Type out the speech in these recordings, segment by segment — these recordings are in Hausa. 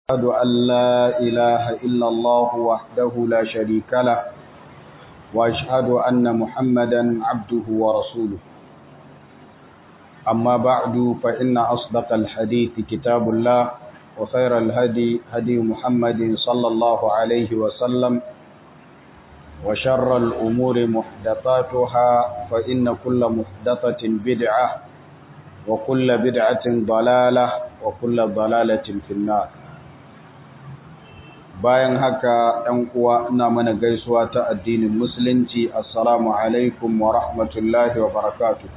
أشهد أن لا إله إلا الله وحده لا شريك له وأشهد أن محمدا عبده ورسوله أما بعد فإن أصدق الحديث كتاب الله وخير الهدي هدي محمد صلى الله عليه وسلم وشر الأمور محدثاتها فإن كل محدثة بدعة وكل بدعة ضلالة وكل ضلالة في النار bayan haka ɗan uwa ina mana gaisuwa ta addinin musulunci assalamu alaikum wa rahmatullahi wa barakatuh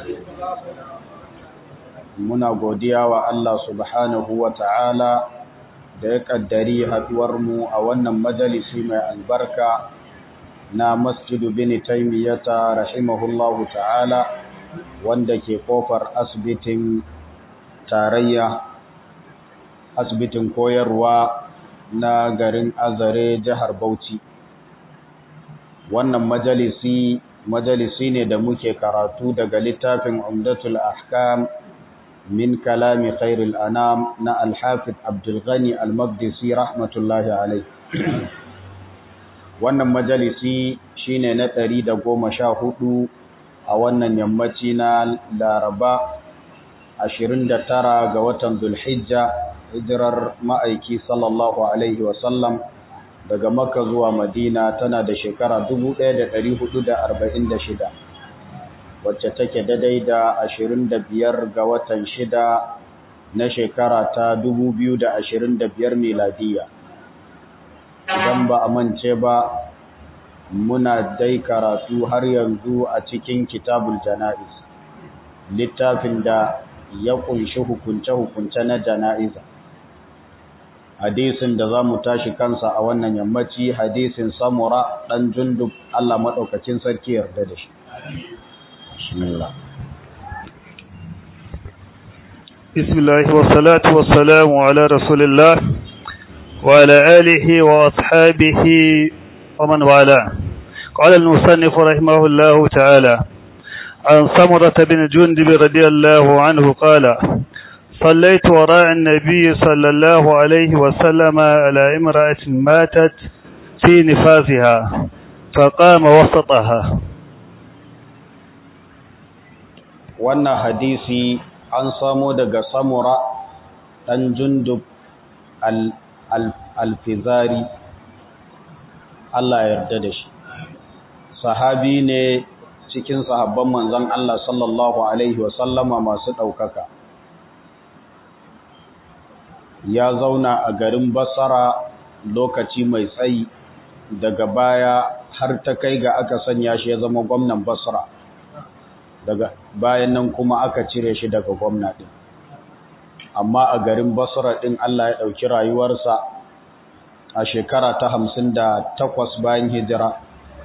muna godiya wa Allah subhanahu wa ta'ala da ya kaddari haduwar mu a wannan majalisi mai albarka na masjidu bin taymiyata rahimahullahu ta'ala wanda ke kofar asibitin tarayya asibitin koyarwa na garin Azare jihar Bauchi. Wannan majalisi majalisi ne da muke karatu daga littafin Umdatul Ahkam min kalami khairul anam na Al-Hafiz Abdul Ghani Al-Maqdisi rahmatullahi alayh. Wannan majalisi shine na 114 a wannan yammaci na Laraba 29 ga watan Dhulhijja hijirar ma'aiki sallallahu Alaihi wasallam daga Makka zuwa Madina tana da shekara 1446 wacce take daidai da 25 ga watan shida na shekara ta 2025 miladiya. Idan ba a mance ba muna dai karatu har yanzu a cikin kitabul jana'iz littafin da ya kunshi hukunce-hukunce na jana'iza. hadisin da za mu tashi kansa a wannan yammaci hadisin samura ɗan jundub Allah maɗaukacin sarki yarda da shi. Bismillah. Bismillah wa salatu wa salamu ala Rasulillah wa ala alihi wa ashabihi wa man wala. قال المصنف رحمه الله تعالى عن سمرة بن جندب رضي الله عنه قال صليت وراء النبي صلى الله عليه وسلم على امرأة ماتت في نفاسها فقام وسطها wannan hadisi an samo daga samura ɗan jundub al-fizari Allah yarda da shi sahabi ne cikin sahabban manzon Allah sallallahu alaihi wasallama masu ɗaukaka ya zauna a garin Basra lokaci mai tsayi daga baya har ta kai ga aka sanya shi ya zama gwamnan Basra daga bayan nan kuma aka cire shi daga gwamna din amma a garin Basra din Allah ya dauki rayuwarsa a shekara ta 58 bayan hijira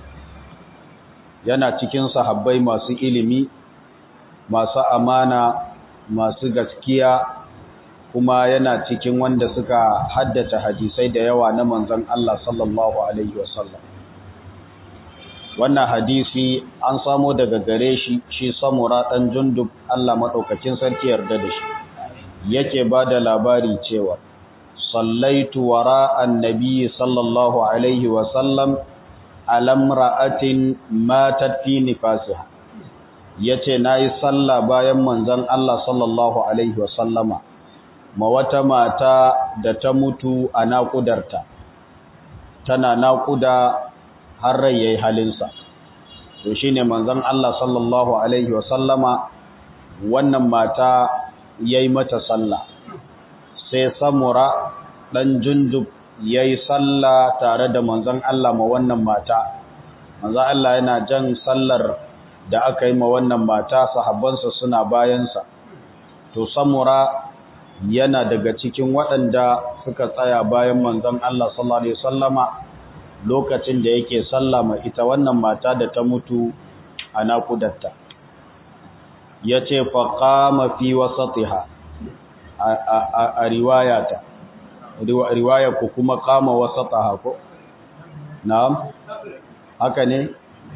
yana cikin sahabbai masu ilimi masu amana masu gaskiya kuma yana cikin wanda suka haddace hadisai da yawa na manzon Allah sallallahu alaihi wasallam wannan hadisi an samo daga gare shi shi samura dan jundub Allah madaukakin sarki yarda da shi yake bada labari cewa sallaitu wara annabi sallallahu alaihi wasallam alamra'atin matat fi nifasiha yace nayi sallah bayan manzon Allah sallallahu alaihi wasallama ma wata mata da ta mutu a naƙudarta tana naƙuda har rai yayi halinsa to shine manzon Allah sallallahu alaihi wasallama wannan mata yayi mata sallah sai samura dan jundub yayi sallah tare da manzon Allah ma wannan mata manzon Allah yana jan sallar da aka yi ma wannan mata sahabbansa suna bayansa to samura yana daga cikin waɗanda suka tsaya bayan manzon Allah sallallahu alaihi wasallama lokacin da yake sallama ita wannan mata da ta mutu a nakudarta yace fa qama fi wasatiha a riwayata riwaya ku kuma qama wasataha ko na'am haka ne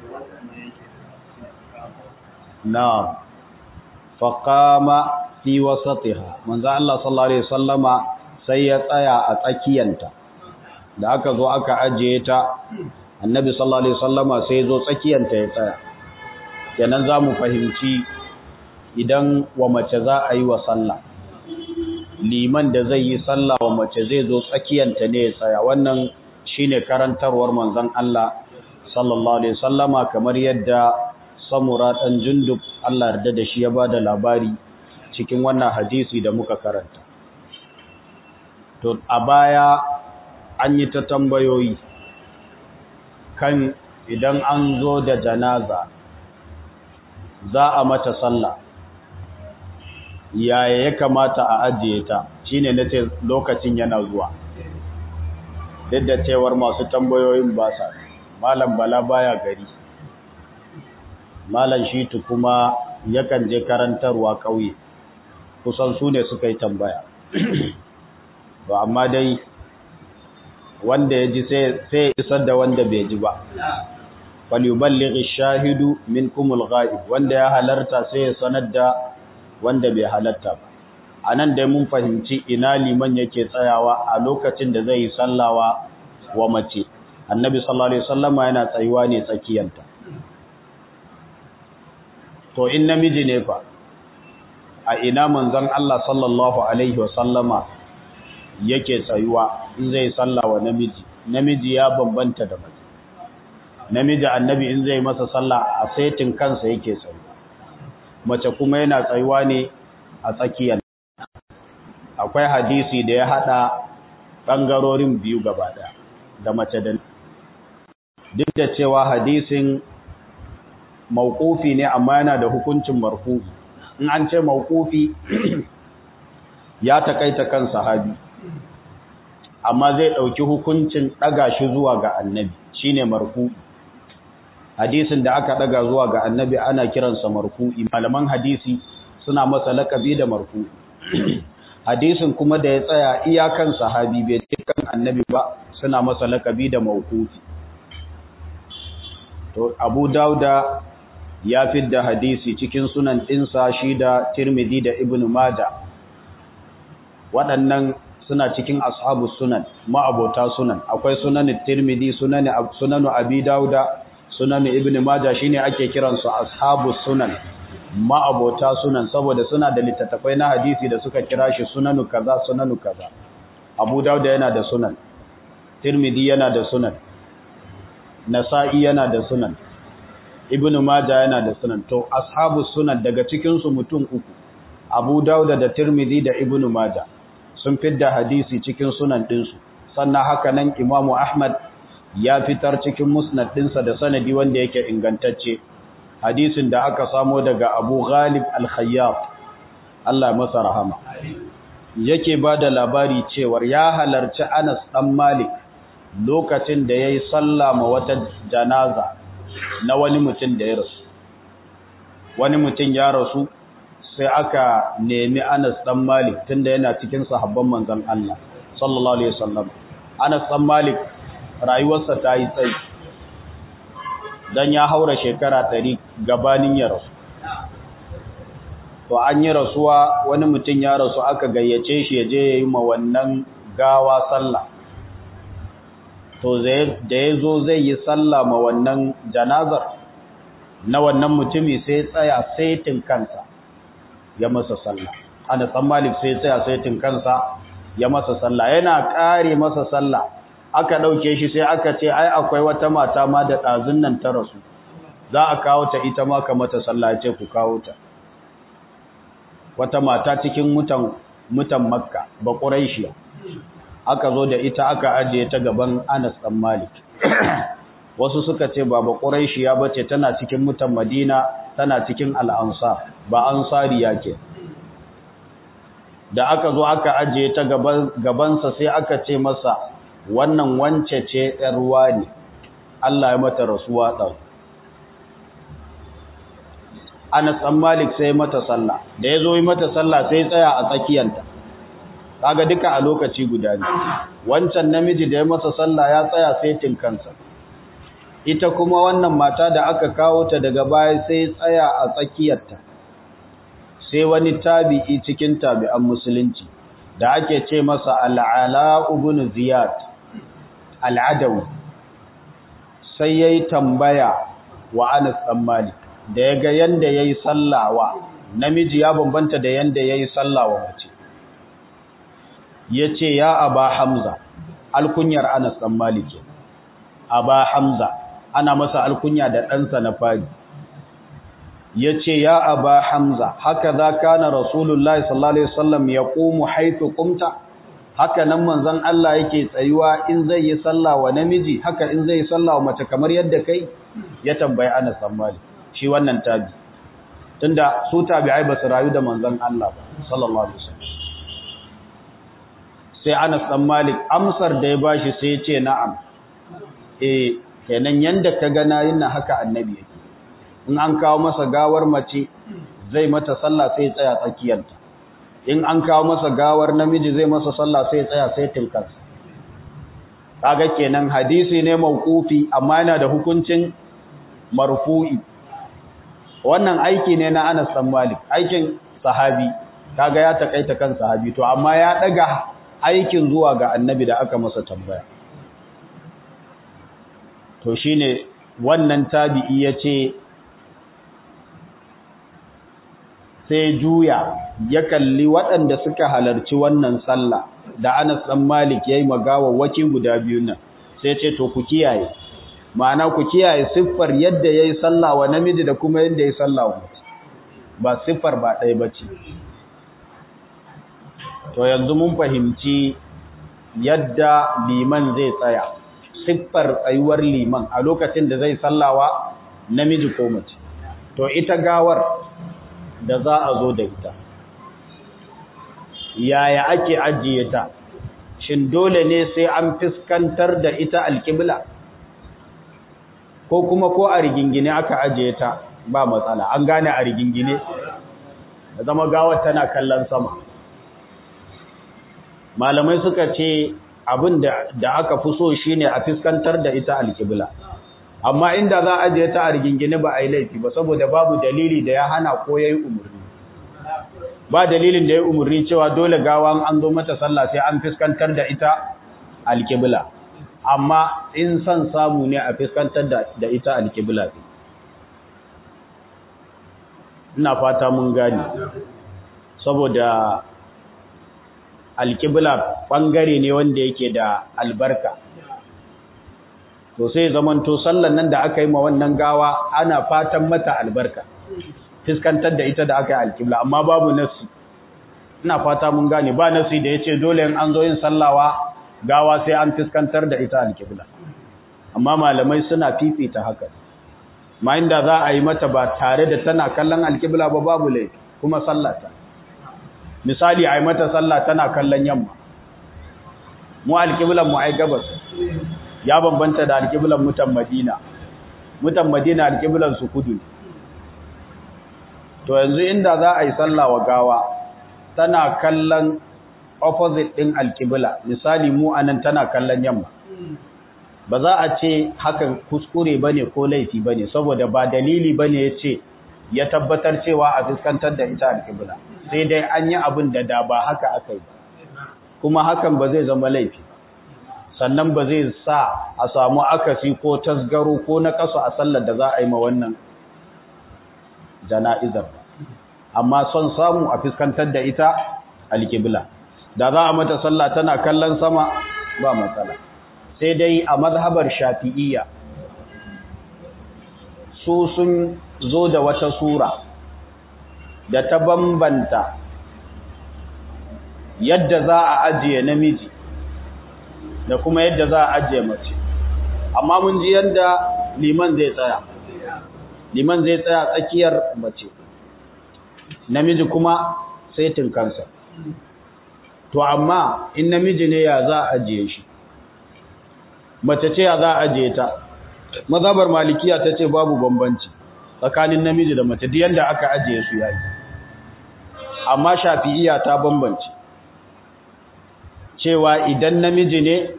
na'am fa qama fi wasatiha manzo Allah sallallahu alaihi wasallama sai ya tsaya a tsakiyanta da aka zo aka ajiye ta annabi sallallahu alaihi wasallama sai ya zo tsakiyanta ya tsaya kenan za mu fahimci idan wa mace za a yi wa sallah liman da zai yi sallah wa mace zai zo tsakiyanta ne ya tsaya wannan shine karantarwar manzon Allah sallallahu alaihi wasallama kamar yadda samura dan jundub Allah yarda da shi ya bada labari cikin wannan hadisi da muka karanta to a baya an yi ta tambayoyi kan idan an zo da janaza za a mata sallah yaya ya kamata a ajiye ta shine nace lokacin yana zuwa duk da cewar masu tambayoyin ba sa malam bala baya gari malam shitu kuma yakan je karantarwa kauye kusan su ne suka yi tambaya to amma dai wanda ya ji sai isar da wanda bai ji ba falyuballighi shahidu minkumul ghaib wanda ya halarta sai ya sanar da wanda bai halarta ba anan dai mun fahimci ina liman yake tsayawa a lokacin da zai yi sallawa wa mace annabi sallallahu alaihi wasallama yana tsayuwa ne tsakiyanta to in namiji ne fa a ina manzon Allah sallallahu alaihi wasallama yake tsayuwa in zai sallawa namiji namiji ya bambanta da mace namiji annabi in zai masa sallah a saitin kansa yake tsayuwa mace kuma yana tsayuwa ne a tsakiyar akwai hadisi da ya hada bangarorin biyu gaba daya da mace da duk da cewa hadisin mauqufi ne amma yana da hukuncin marfu'i in an ce mauqufi ya takaita kan sahabi amma zai dauki hukuncin daga shi zuwa ga annabi shine marfu'i hadisin da aka daga zuwa ga annabi ana kiransa marfu'i malaman hadisi suna masa lakabi da marfu'i hadisin kuma da ya tsaya iyakan sahabi bai ce kan annabi ba suna masa lakabi da mawqufi to Abu Dauda ya fidda hadisi cikin sunan ɗinsa shi da Tirmidhi da Ibn Majah waɗannan suna cikin ashabu sunan ma'abota sunan akwai sunan Tirmidhi sunan sunan Abi Dauda sunan Ibn Majah shine ake kiransu ashabu sunan ma'abota sunan saboda suna da littattafai na hadisi da suka kira shi sunanu kaza sunanu kaza Abu Dauda yana da sunan Tirmidhi yana da sunan Nasa'i yana da sunan Ibn Majah yana da sunan to ashabu sunan daga cikin su mutum uku Abu Dauda da Tirmidhi da Ibn Majah sun fidda hadisi cikin sunan ɗinsu sannan haka nan Imam Ahmad ya fitar cikin musnad ɗinsa da sanadi wanda yake ingantacce hadisin da aka samo daga Abu Ghalib Al-Khayyab Allah masa rahama yake bada labari cewar ya halarci Anas dan Malik lokacin da yayi sallah ma wata janaza na wani mutum da ya rasu wani mutum ya rasu sai aka nemi Anas dan Malik tunda yana cikin sahabban manzon Allah sallallahu alaihi wasallam Anas dan Malik rayuwarsa ta yi tsayi dan ya haura shekara 100 gabanin ya rasu to an yi rasuwa wani mutum ya rasu aka gayyace shi ya je yayi ma wannan gawa sallah to da ya zo zai yi sallah ma wannan janazar na wannan mutumi sai tsaya saitin kansa ya masa sallah ana san malik sai tsaya saitin kansa ya masa sallah yana kare masa sallah aka dauke shi sai aka ce ai akwai wata mata ma da dazun nan ta rasu za a kawo ta ita ma ka mata sallah ce ku kawo ta wata mata cikin mutan mutan makka ba quraishiya aka zo da ita aka ajiye ta gaban Anas dan Malik wasu suka ce baba Quraishiya bace tana cikin mutan Madina tana cikin al-Ansar ba ansari yake da aka zo aka ajiye ta gaban gabansa sai aka ce masa wannan wance ce yar ruwa ne Allah ya mata rasuwa dan Anas dan Malik sai mata sallah da yazo yi mata sallah sai tsaya a tsakiyanta kaga duka a lokaci guda ne wancan namiji da ya masa sallah ya tsaya saitin kansa ita kuma wannan mata da aka kawo ta daga baya sai tsaya a tsakiyarta sai wani tabi'i cikin tabi'an musulunci da ake ce masa al'ala ibn ziyad al'adawi sai yayi tambaya wa Anas dan Malik da yaga yanda yayi sallawa namiji ya bambanta da yanda yayi sallawa mace yace ya aba hamza alkunyar Anas dan Malik aba hamza ana masa alkunya da ɗansa na fari yace ya aba hamza haka za kana rasulullahi sallallahu alaihi wasallam yaqumu haythu qumta haka nan manzon Allah yake tsayuwa in zai yi sallah wa namiji haka in zai yi sallah wa mace kamar yadda kai ya tambayi Anas bin Malik shi wannan tabi tunda su tabi'ai ba su rayu da manzon Allah ba sallallahu alaihi wasallam sai Anas bin Malik amsar da ya bashi sai ya ce na'am eh kenan yanda ka ga nayin nan haka annabi yake in an kawo masa gawar mace zai mata sallah sai ya tsaya tsakiyarta in an kawo masa gawar namiji zai masa sallah sai ya tsaya sai tilkas kaga kenan hadisi ne mauqufi amma yana da hukuncin marfu'i wannan aiki ne na Anas bin Malik aikin sahabi kaga ya takaita kan sahabi to amma ya daga aikin zuwa ga annabi da aka masa tambaya to shine wannan tabi'i yace sai juya ya kalli waɗanda suka halarci wannan sallah da Anas ɗan Malik yayi waki guda biyu nan sai ce to ku kiyaye ma'ana ku kiyaye siffar yadda yayi sallah wa namiji da kuma yadda yayi sallah wa mace ba siffar ba ɗaya bace to yanzu mun fahimci yadda liman zai tsaya siffar tsayuwar liman a lokacin da zai sallawa namiji ko mace to ita gawar da za a zo da ita yaya ake ajiye ta shin dole ne sai an fiskantar da ita alkibla ko kuma ko a rigingine aka ajiye ta ba matsala an gane a rigingine da zama gawar tana kallon sama malamai suka ce abin da aka fi so shine a fiskantar da ita alkibla amma inda za a ajiye ta a rigingine ba a yi laifi ba saboda babu dalili da ya hana ko ya yi umarni ba dalilin da ya umarni cewa dole gawan an zo mata sallah sai an fiskantar da ita alkibla amma in son samu ne a fiskantar da ita alkibla ina fata mun gane saboda alkibla bangare ne wanda yake da albarka to sai zamanto sallan nan da aka yi ma wannan gawa ana fatan mata albarka fiskantar da ita da aka yi alkibla amma babu nasi ina fata mun gane ba nasi da yace dole in an zo yin sallawa gawa sai an fiskantar da ita alkibla amma malamai suna fifita haka ma inda za a yi mata ba tare da tana kallon alkibla ba babu laifi kuma sallata misali a yi mata sallah tana kallon yamma mu alkiblan mu ai gabas ya bambanta da alƙiblan mutan Madina mutan Madina alƙiblan su kudu to yanzu inda za a yi sallah wa gawa tana kallon opposite din alƙibla misali mu anan tana kallon yamma ba za a ce hakan kuskure bane ko laifi bane saboda ba dalili bane yace ya tabbatar cewa a fuskantar da ita alƙibla sai dai an yi abin da da ba haka aka yi kuma hakan ba zai zama laifi sannan ba zai sa a samu akasi ko tasgaro ko na kasu a sallar da za a yi ma wannan jana'izar amma son samu a fuskantar da ita alƙibla da za a mata sallah tana kallon sama ba matsala sai dai a mazhabar shafi'iyya su sun zo da wata sura da ta bambanta yadda za a ajiye namiji da kuma yadda za a ajiye mace amma mun ji yadda liman zai tsaya liman zai tsaya tsakiyar mace namiji kuma sai tinkansa to amma in namiji ne ya za a ajiye shi mace ce ya za a ajiye ta mazhabar malikiya ta ce babu bambanci tsakanin namiji da mace duk yanda aka ajiye su yayi amma shafi'iya ta bambanci cewa idan namiji ne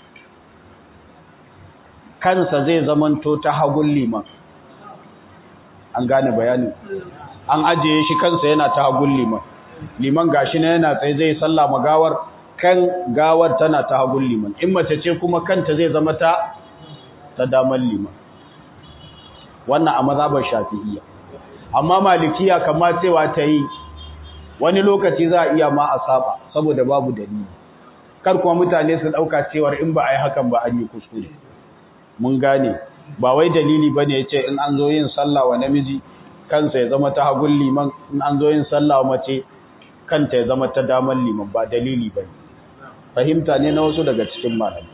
kansa zai zamanto ta hagun liman an gane bayanin an ajiye shi kansa yana ta hagun liman liman gashi na yana tsaye zai sallah magawar kan gawar tana ta hagun liman in mace ce kuma kanta zai zama ta ta damar liman wannan a mazhabar shafi'iyya amma malikiya kamar cewa ta yi wani lokaci za a iya ma a saba saboda babu dalili kar kuma mutane su dauka cewar in ba a yi hakan ba an yi kuskure mun gane ba wai dalili bane yace in an zo yin sallah wa namiji kansa ya zama ta hagun liman in an zo yin sallah wa mace kanta ya zama ta damar liman ba dalili bane fahimta ne na wasu daga cikin malamai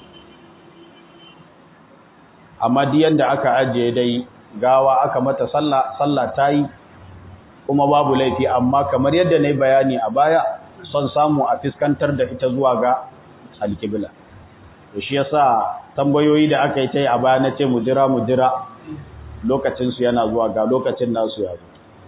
amma duk yanda aka ajiye dai gawa aka mata sallah sallah tayi kuma babu laifi amma kamar yadda nayi bayani a baya son samu a fiskantar da ita zuwa ga alkibla to shi yasa tambayoyi da aka yi tai a baya nace mu jira mu jira lokacin su yana zuwa ga lokacin nasu ya zo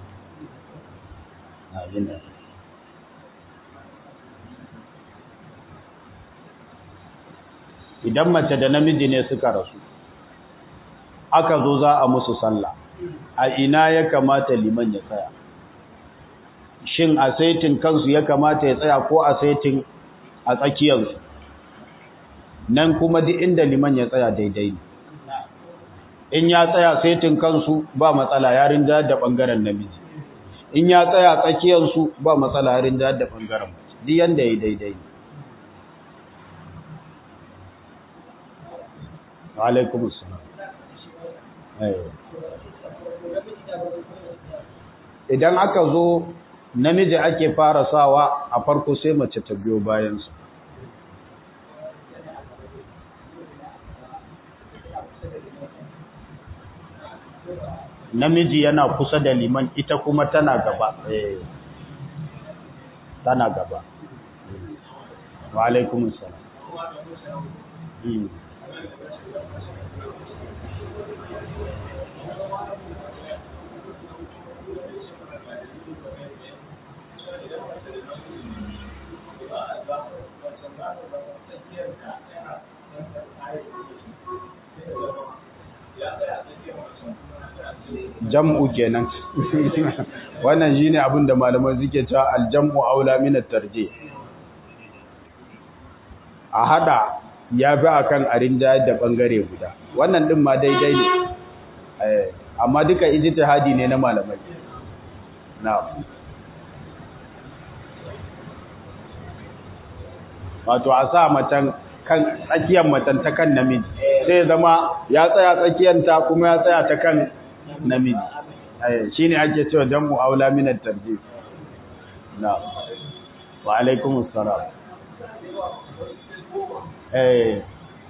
idan mace da namiji ne suka rasu aka zo za a musu sallah a ina ya kamata liman ya tsaya shin a saitin kansu ya kamata ya tsaya ko a saitin a tsakiyarsu nan kuma duk inda liman ya tsaya daidai ne in ya tsaya saitin kansu ba matsala yarin da da bangaren namiji in ya tsaya tsakiyarsu ba matsala yarin da da bangaren mace duk yanda ya daidai ne wa alaikumus salam idan aka zo namiji ake fara sawa a farko sai mace ta biyo bayansu namiji yana kusa da liman ita kuma tana gaba tana gaba wa alaikumus salam jam'u kenan wannan shine abin da malaman suke cewa aljam'u aula min at-tarjih a hada yafi akan arin da da bangare guda wannan din ma daidai ne eh amma duka ijtihadi ne na malamai na'am wato a sa matan kan tsakiyar matan ta kan namiji sai zama ya tsaya tsakiyanta kuma ya tsaya ta kan namiji shi ne ake cewa jam'u aula minar tarjih na wa alaikumus salam eh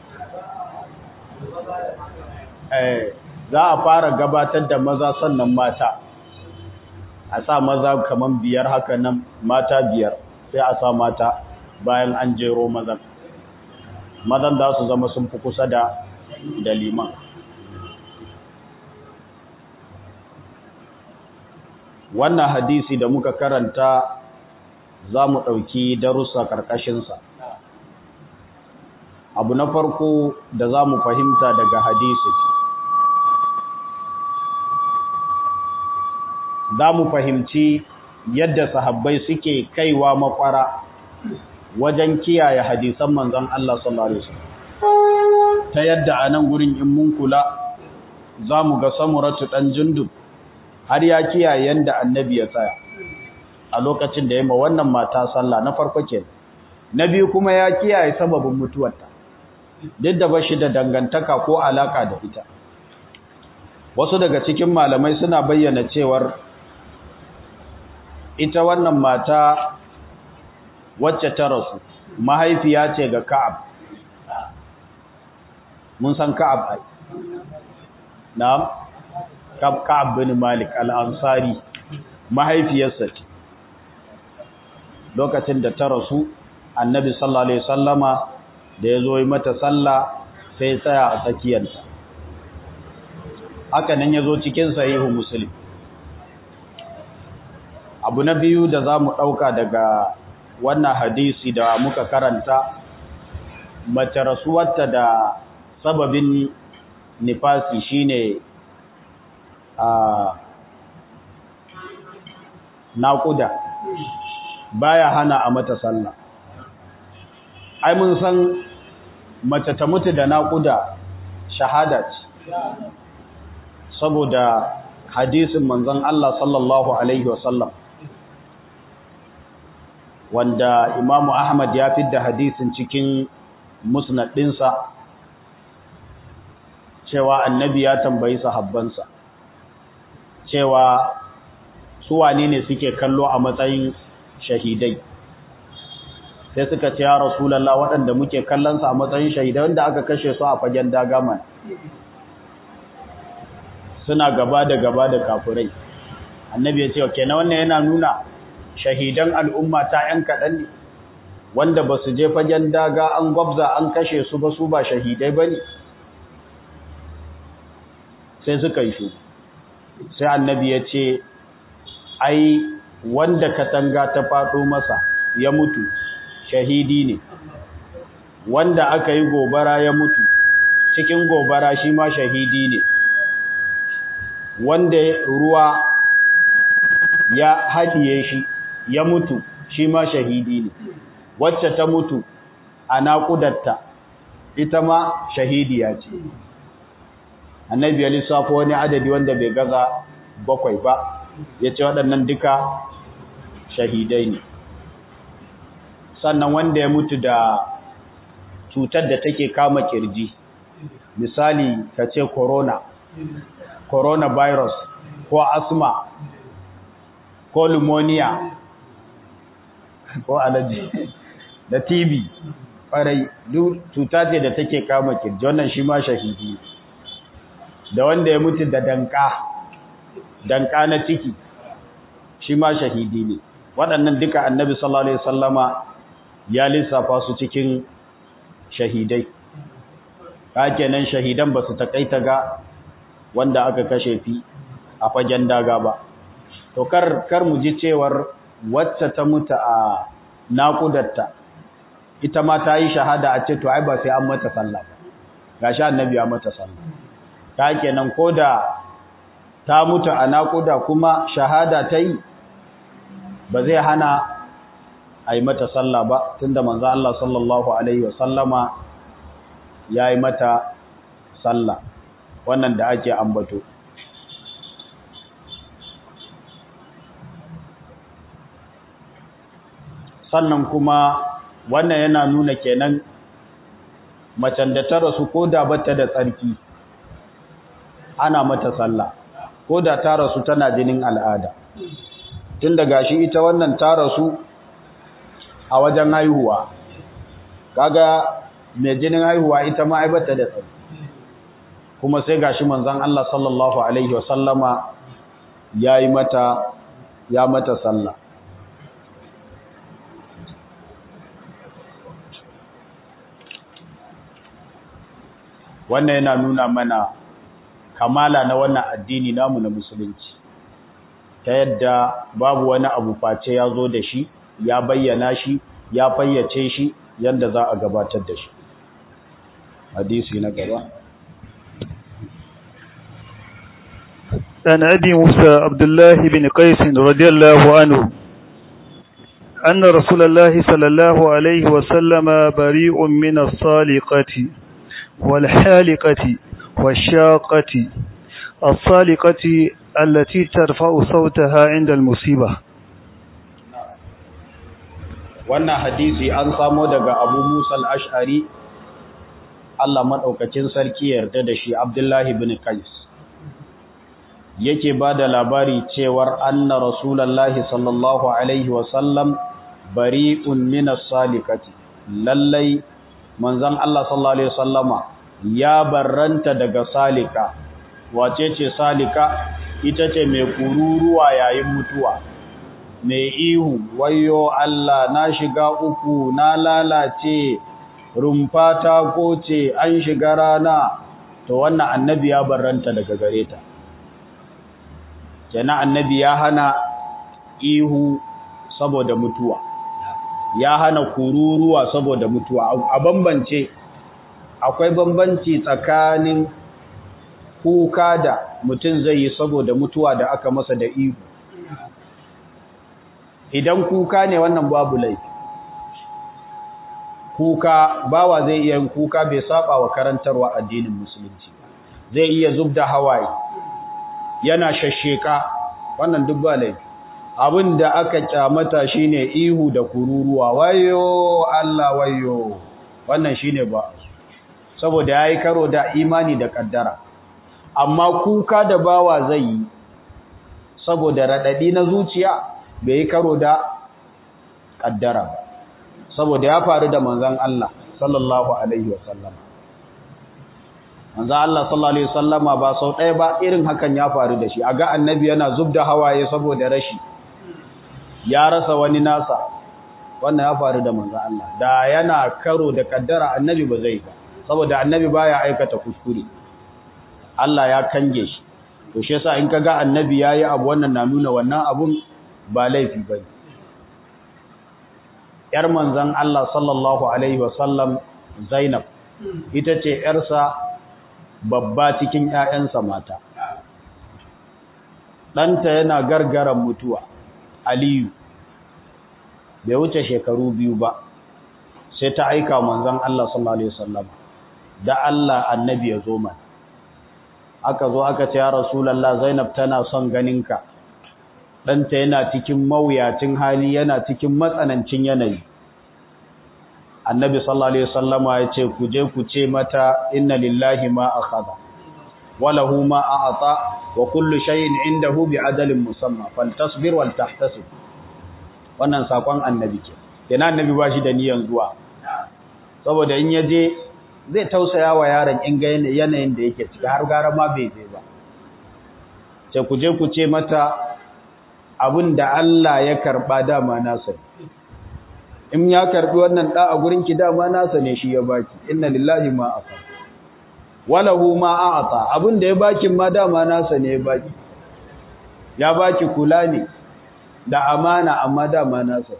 eh za a fara gabatar da maza sannan mata a sa maza kaman biyar haka nan mata biyar sai a sa mata bayan an jero mazan mazan za su zama sun fi kusa da da liman wannan hadisi da muka karanta za mu ɗauki darussa ƙarƙashinsa abu na farko da za mu fahimta daga hadisi za mu fahimci yadda sahabbai suke kaiwa makwara wajen kiyaye hadisan manzon Allah sallallahu alaihi wasallam ta yadda a nan gurin in mun kula za mu ga samuratu ɗan jundub har ya kiyaye yanda annabi ya tsaya a lokacin da ya ma wannan mata sallah na farko ke na biyu kuma ya kiyaye sababin mutuwarta duk da bashi da dangantaka ko alaka da ita wasu daga cikin malamai suna bayyana cewar ita wannan mata wacce ta rasu mahaifiya ce ga Ka'ab mun san Ka'ab ai na'am Ka'ab bin Malik al-Ansari mahaifiyarsa ce lokacin da ta rasu Annabi sallallahu alaihi wasallama da yazo yi mata sallah sai tsaya a tsakiyarta haka nan yazo cikin sahihu Muslim abu na biyu da zamu dauka daga wannan hadisi da muka karanta mace rasuwarta da sababin nifasi shine a naƙuda baya hana a mata sallah ai mun san mace ta mutu da naƙuda shahada ce saboda hadisin manzon Allah sallallahu alaihi wasallam wanda Imam Ahmad ya fidda hadisin cikin musnad ɗinsa cewa annabi ya tambayi sahabbansa cewa su wane ne suke kallo a matsayin shahidai sai suka ce ya rasulallah waɗanda muke kallonsa a matsayin shahidai wanda aka kashe su a fagen dagaman suna gaba da gaba da kafurai annabi ya ce ke na wannan yana nuna shahidan al'umma ta ‘yan kaɗan ne wanda ba su je fagen daga an gwabza an kashe su ba su ba shahidai ba ne sai suka yi shi sai annabi ya ce ai wanda katanga ta faɗo masa ya mutu shahidi ne wanda aka yi gobara ya mutu cikin gobara shi ma shahidi ne wanda ruwa ya haɗiye shi ya mutu shi ma shahidi ne wacce ta mutu a naƙudatta ita ma shahidiya ce annabi ya lissafo wani adadi wanda bai gaza bakwai ba ya ce waɗannan duka shahidai ne sannan wanda ya mutu da cutar da take kama kirji misali ka ce corona coronavirus ko asma ko pneumonia ko alaji da tb ƙwarai duk cuta ce da take kama kirji wannan shi ma shahidi da wanda ya mutu da danka danka na ciki shi ma shahidi ne waɗannan duka annabi sallallahu alaihi wasallama ya lissafa su cikin shahidai kenan shahidan ba su takaita ga wanda aka kashe fi a fagen daga ba to kar kar mu ji cewar wacce ta mutu a naƙudarta ita ma ta yi shahada a ce to ai ba sai an mata sallah ba gashi annabi ya mata sallah ta kenan koda ta mutu a naƙuda kuma shahada ta yi ba zai hana a yi mata sallah ba tunda manzo Allah sallallahu alaihi wasallama ya yi mata sallah wannan da ake ambato sannan kuma wannan yana nuna kenan macen da ta rasu ko da bata da tsarki ana mata sallah ko da ta rasu tana jinin al'ada tun da gashi ita wannan ta rasu a wajen haihuwa kaga mai jinin haihuwa ita ma aibata da tsarki kuma sai gashi manzon Allah sallallahu alaihi wasallama yayi mata ya mata sallah wannan yana nuna mana kamala na wannan addini namu na musulunci ta yadda babu wani abu face ya zo da shi ya bayyana shi ya fayyace shi yadda za a gabatar da shi hadisi na gaba عن أبي موسى عبد الله بن قيس رضي الله عنه أن رسول الله صلى الله عليه وسلم بريء من الصالقة والحالقة والشاقة الصالقة التي ترفع صوتها عند المصيبة wannan hadisi an samo daga Abu Musa al-Ash'ari Allah madaukakin sarki yarda da shi Abdullah ibn Qais yake bada labari cewar anna rasulullahi sallallahu alaihi wasallam bari'un min as-salikati lallai manzon Allah sallallahu alaihi wasallama ya barranta daga salika wace ce salika ita ce mai kururuwa yayin mutuwa mai ihu wayo Allah na shiga uku na lalace rumfa ta goce an shiga rana to wannan annabi ya barranta daga gare ta kenan annabi ya hana ihu saboda mutuwa ya hana kururuwa saboda mutuwa a bambance akwai bambanci tsakanin kuka da mutum zai yi saboda mutuwa da aka masa da ihu idan kuka ne wannan babu laifi kuka bawa zai iya yin kuka bai saba wa karantarwa addinin musulunci zai iya zubda hawaye yana shasheka wannan duk ba laifi abin da aka kyamata shine ihu da kururuwa wayo Allah wayo wannan shine ba saboda yayi karo da imani da kaddara amma kuka da bawa zai yi saboda radadi na zuciya bai yi karo da kaddara ba saboda ya faru da manzon Allah sallallahu alaihi wasallam manzon Allah sallallahu alaihi wasallama ba sau ɗaya ba irin hakan ya faru da shi aga annabi yana zubda hawaye saboda rashi ya rasa wani nasa wannan ya faru da manzon Allah da yana karo da kaddara annabi ba zai ba saboda annabi baya aikata kuskure Allah ya kange shi to shi yasa in kaga annabi yayi abu wannan na nuna wannan abun ba laifi bane yar manzon Allah sallallahu alaihi wasallam Zainab ita ce yarsa babba cikin ƴaƴansa mata ɗanta yana gargaran mutuwa Aliyu bai wuce shekaru biyu ba sai ta aika manzon Allah sallallahu alaihi wasallam da Allah annabi ya zo mana aka zo aka ce ya rasulullah Zainab tana son ganinka ɗanta yana cikin mawuyacin hali yana cikin matsanancin yanayi annabi sallallahu alaihi wasallama ya ce ku je ku ce mata inna lillahi ma akhadha wa lahu ma a'ta wa kullu shay'in indahu bi ajalin musamma faltasbir wal tahtasib wannan sakon annabi ke kenan annabi ba shi da niyan zuwa saboda in yaje zai tausaya wa yaron in ga yanayin da yake ciki har gara ma bai je ba ce ku je ku ce mata abin da Allah ya karba dama nasa in ya karbi wannan da a gurin ki dama nasa ne shi ya baki inna lillahi ma afa walahu ma a'ata abin da ya baki ma dama nasa ne ya baki ya baki kula ne da amana amma dama nasa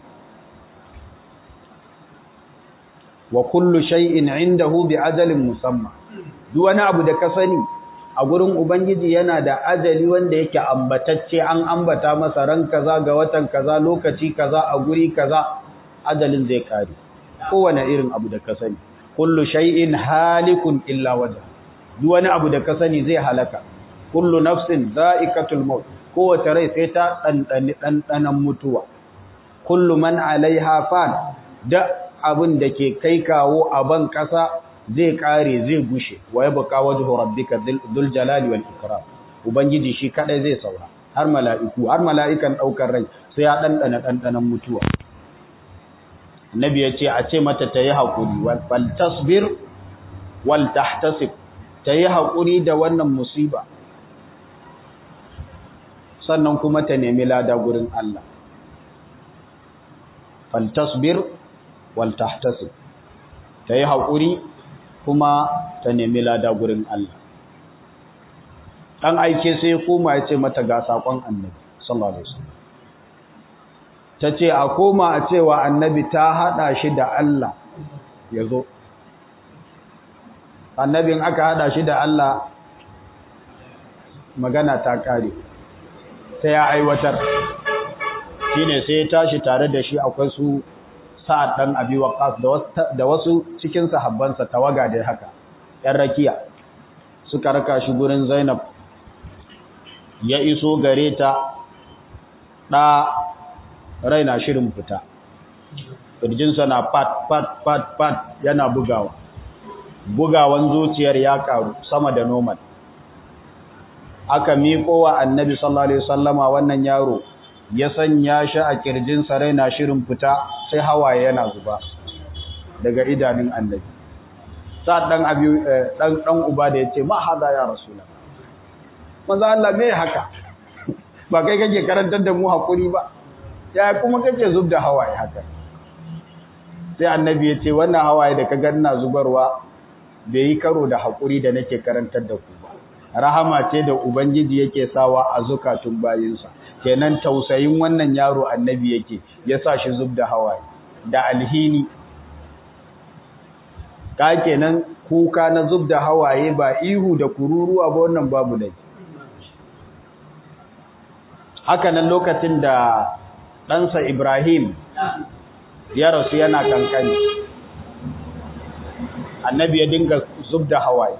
wa kullu shay'in indahu bi ajalin musamma duk wani abu da ka sani a gurin ubangiji yana da ajali wanda yake ambatacce an ambata masa ran kaza ga watan kaza lokaci kaza a guri kaza ajalin zai kare kowane irin abu da ka sani kullu shay'in halikun illa wajha duk wani abu da ka sani zai halaka kullu nafsin za'iqatul maut kowace rai sai ta dandani dandanan mutuwa kullu man alaiha fan da abin da ke kai kawo a ban kasa zai kare zai gushe wa yabqa wajhu rabbika dhul jalali wal ikram ubangiji shi kadai zai saura har mala'iku har mala'ikan daukar rai sai ya dandana dandanan mutuwa annabi ya ce a ce mata ta yi haƙuri wal tasbir wal tahtasib ta yi haƙuri da wannan musiba sannan kuma ta nemi lada gurin Allah fal tasbir wal tahtasib ta yi haƙuri kuma ta nemi lada gurin Allah dan aike sai koma ya ce mata ga sakon annabi sallallahu alaihi wasallam ta ce a koma a cewa annabi ta haɗa shi da Allah ya zo annabin aka haɗa shi da Allah magana ta ƙare ta ya aiwatar shi ne sai ya tashi tare da shi akwai su sa'ad ɗan abi waƙas da wasu cikin sahabbansa tawaga da haka ‘yan rakiya suka raka shi gurin zainab ya iso gare ta ɗa raina shirin fita ƙirjinsa na pat pat pat pat yana bugawa bugawan zuciyar ya karu sama da normal aka miƙo wa annabi sallallahu alaihi wasallama wannan yaro ya sanya shi a ƙirjinsa raina shirin fita sai hawaye yana zuba daga idanun annabi sa dan abi dan dan uba da yace ma hada ya rasulullah manzo Allah me haka ba kai kake karantar da mu hakuri ba ya kuma kake zub da hawaye haka sai annabi ya ce wannan hawaye da ka ganna zubarwa bai yi karo da haƙuri da nake karantar da ku ba rahama ce da ubangiji yake sawa a zukatun bayinsa kenan tausayin wannan yaro annabi yake ya sa shi zub da hawaye da alhini ka kenan kuka na zub da hawaye ba ihu da kururuwa ba wannan babu dai haka nan lokacin da ɗansa Ibrahim ya rasu yana kankani annabi ya dinga zub da hawaye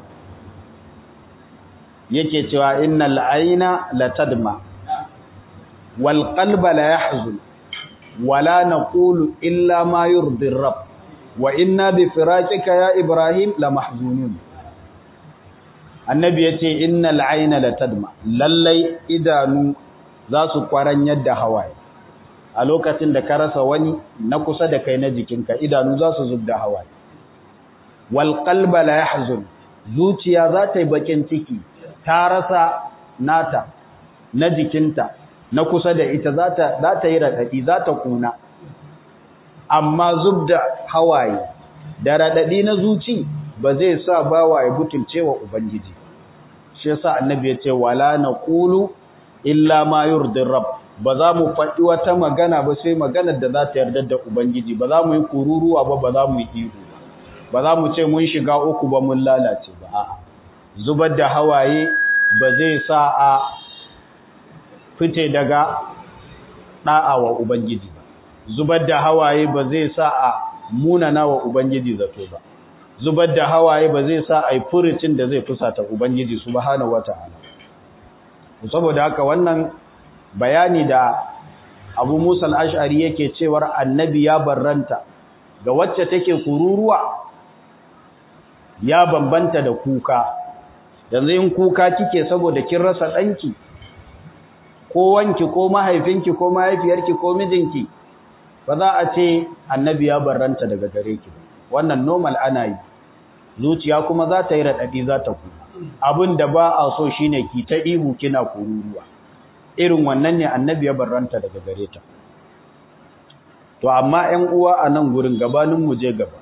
yake cewa innal aina latadma wal qalba la yahzun wala naqulu illa ma yurdi rabb wa inna bi firaqika ya ibrahim la mahzunun annabi yace innal aina latadma lallai idanu za su kwaran yadda hawaye a lokacin da ka rasa wani na kusa da kai na jikinka idanu za su zubda hawaye wal qalba la yahzun zuciya za ta yi bakin ciki ta rasa nata na jikinta na kusa da ita za ta za ta yi radadi za ta kuna amma zubda hawaye da radadi na zuci ba zai sa bawa ya butulce wa ubangiji shi yasa annabi ya ce wala naqulu illa ma yurdi rabb ba za mu faɗi wata magana ba sai maganar da za ta yarda da ubangiji ba za mu yi kururuwa ba ba za mu yi ihu ba za mu ce mun shiga uku ba mun lalace ba a'a zubar da hawaye ba zai sa a fite daga da'a wa ubangiji ba zubar da hawaye ba zai sa a munana wa ubangiji zato ba zubar da hawaye ba zai sa a yi furucin da zai fusata ubangiji subhanahu wata'ala saboda haka wannan bayani da abu musa al'ashari yake cewar annabi ya barranta ga wacce take kururuwa ya bambanta da kuka yanzu in kuka kike saboda kin rasa ɗanki ko wanki ko mahaifinki ko mahaifiyarki ko mijinki ba za a ce annabi ya barranta daga gare ki wannan normal ana yi zuciya kuma za ta yi raɗaɗi za ta kuka abin da ba a so shine ki ta ihu kina kururuwa irin wannan ne annabi ya barranta daga gare ta to amma 'yan uwa a nan gurin gabanin mu je gaba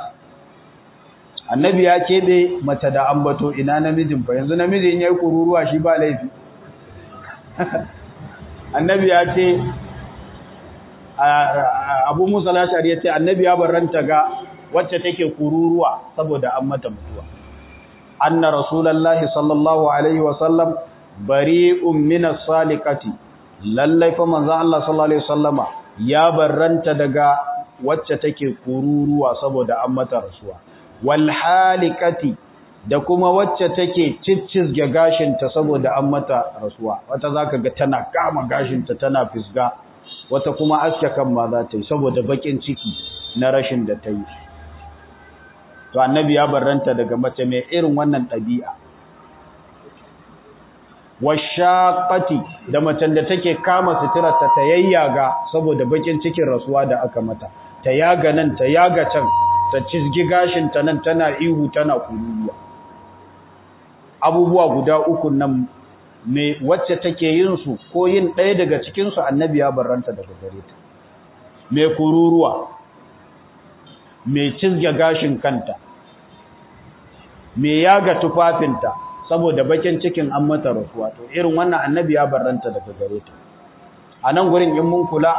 annabi ya keɓe mace da ambato ina namijin fa yanzu namijin yayi kururuwa shi ba laifi annabi ya ce abu musa lashari ya ce annabi ya barranta ga wacce take kururuwa saboda an mata mutuwa anna rasulullahi sallallahu alaihi wasallam bari'un minas salikati lallai fa manzon Allah sallallahu alaihi wasallama ya barranta daga wacce take kururuwa saboda an mata rasuwa wal halikati da kuma wacce take ciccizge gashinta saboda an mata rasuwa wata zaka ga tana kama gashinta tana fisga wata kuma aske kan ma za ta yi saboda bakin ciki na rashin da ta yi to annabi ya barranta daga mace mai irin wannan ɗabi'a washaqati da macen da take kama suturarta ta yayyaga saboda bakin cikin rasuwa da aka mata ta yaga nan ta yaga can ta cizgi gashin ta nan tana ihu tana kururuwa abubuwa guda uku nan me wacce take yin su ko yin ɗaya daga cikin su annabi ya barranta daga gare ta me kururuwa me cizge gashin kanta me yaga tufafinta saboda bakin cikin an mata rasuwa to irin wannan annabi ya barranta daga gare ta a nan gurin in mun kula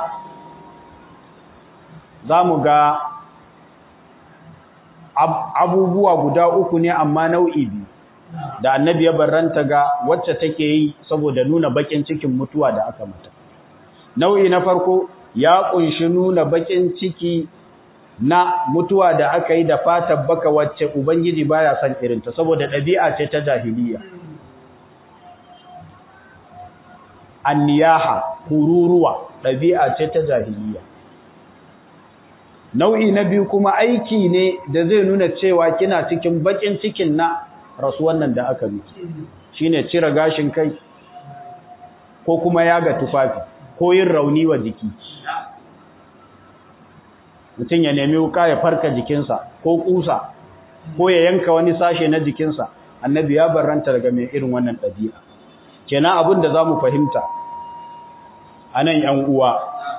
za mu ga abubuwa guda uku ne amma nau'i biyu da annabi ya barranta ga wacce take yi saboda nuna bakin cikin mutuwa da aka mata nau'i na farko ya kunshi nuna bakin ciki na mutuwa da aka yi da fatan baka wacce ubangiji baya son irinta saboda ɗabi'a ce ta jahiliya anniyaha kururuwa ɗabi'a ce ta jahiliya nau'i na biyu kuma aiki ne da zai nuna cewa kina cikin bakin cikin na rasuwan nan da aka miki shine cire gashin kai ko kuma yaga tufafi ko yin rauni wa jiki mutum ya nemi wuka ya farka jikinsa ko kusa ko ya yanka wani sashe na jikinsa annabi ya barranta daga mai irin wannan ɗabi'a kenan abin da za mu fahimta a nan ‘yan uwa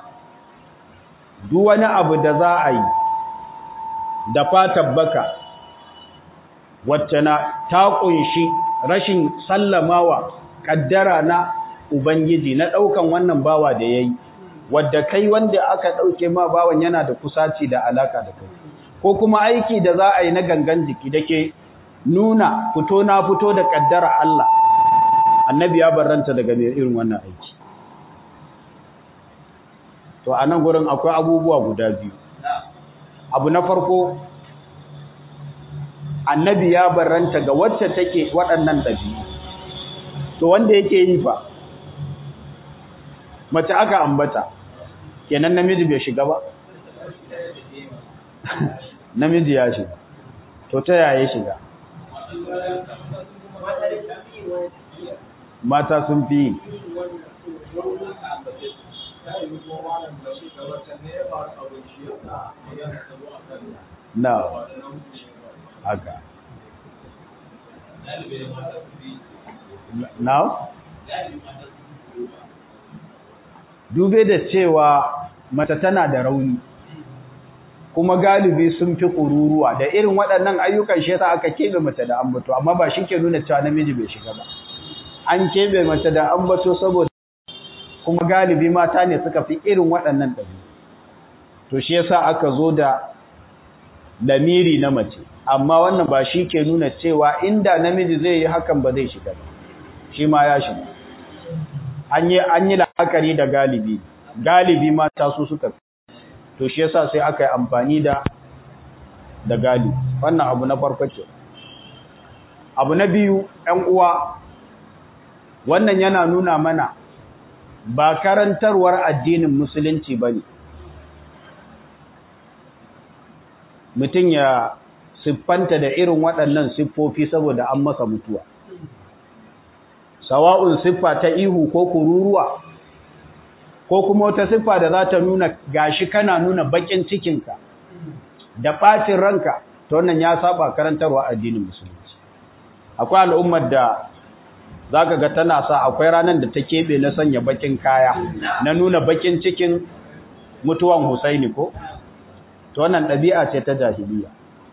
duk wani abu da za a yi da fatan baka wacce na ta ƙunshi rashin sallamawa ƙaddara na ubangiji na ɗaukan wannan bawa da ya yi wadda kai wanda aka ɗauke ma bawan yana da kusaci da alaka da kai ko kuma aiki da za a yi na gangan jiki da ke nuna fito na fito da ƙaddara Allah annabi ya barranta daga mai irin wannan aiki to a nan gurin akwai abubuwa guda biyu abu na farko annabi ya barranta ga wacce take waɗannan ɗabi'u to wanda yake yi fa mace aka ambata kenan namiji bai shiga ba namiji ya shiga to ta yaya shiga mata sun fi yi na haka now dube da cewa mata tana da rauni kuma galibi sun fi kururuwa da irin waɗannan ayyukan shi yasa aka kebe mace da ambato amma ba shi ke nuna cewa namiji bai shiga ba an kebe mace da ambato saboda kuma galibi mata ne suka fi irin waɗannan ɗabi to shi yasa aka zo da lamiri na mace amma wannan ba shi ke nuna cewa inda namiji zai yi hakan ba zai shiga ba shi ma ya shiga an yi an yi la'akari da galibi galibi mata su suka fi to shi yasa sai aka yi amfani da da galibi wannan abu na farko ce abu na biyu ɗan uwa wannan yana nuna mana ba karantarwar addinin musulunci ba ne mutum ya siffanta da irin waɗannan siffofi saboda an masa mutuwa sawa'un siffa ta ihu ko kururuwa ko kuma wata siffa da za ta nuna gashi kana nuna bakin cikinka da ɓacin ranka ta wannan ya saba karantarwa addinin musulunci akwai al'ummar da za ka ga tana sa akwai ranar da ta keɓe na sanya bakin kaya na nuna bakin cikin mutuwan Husaini ko? ta wannan ɗabi'a ce ta jahiliya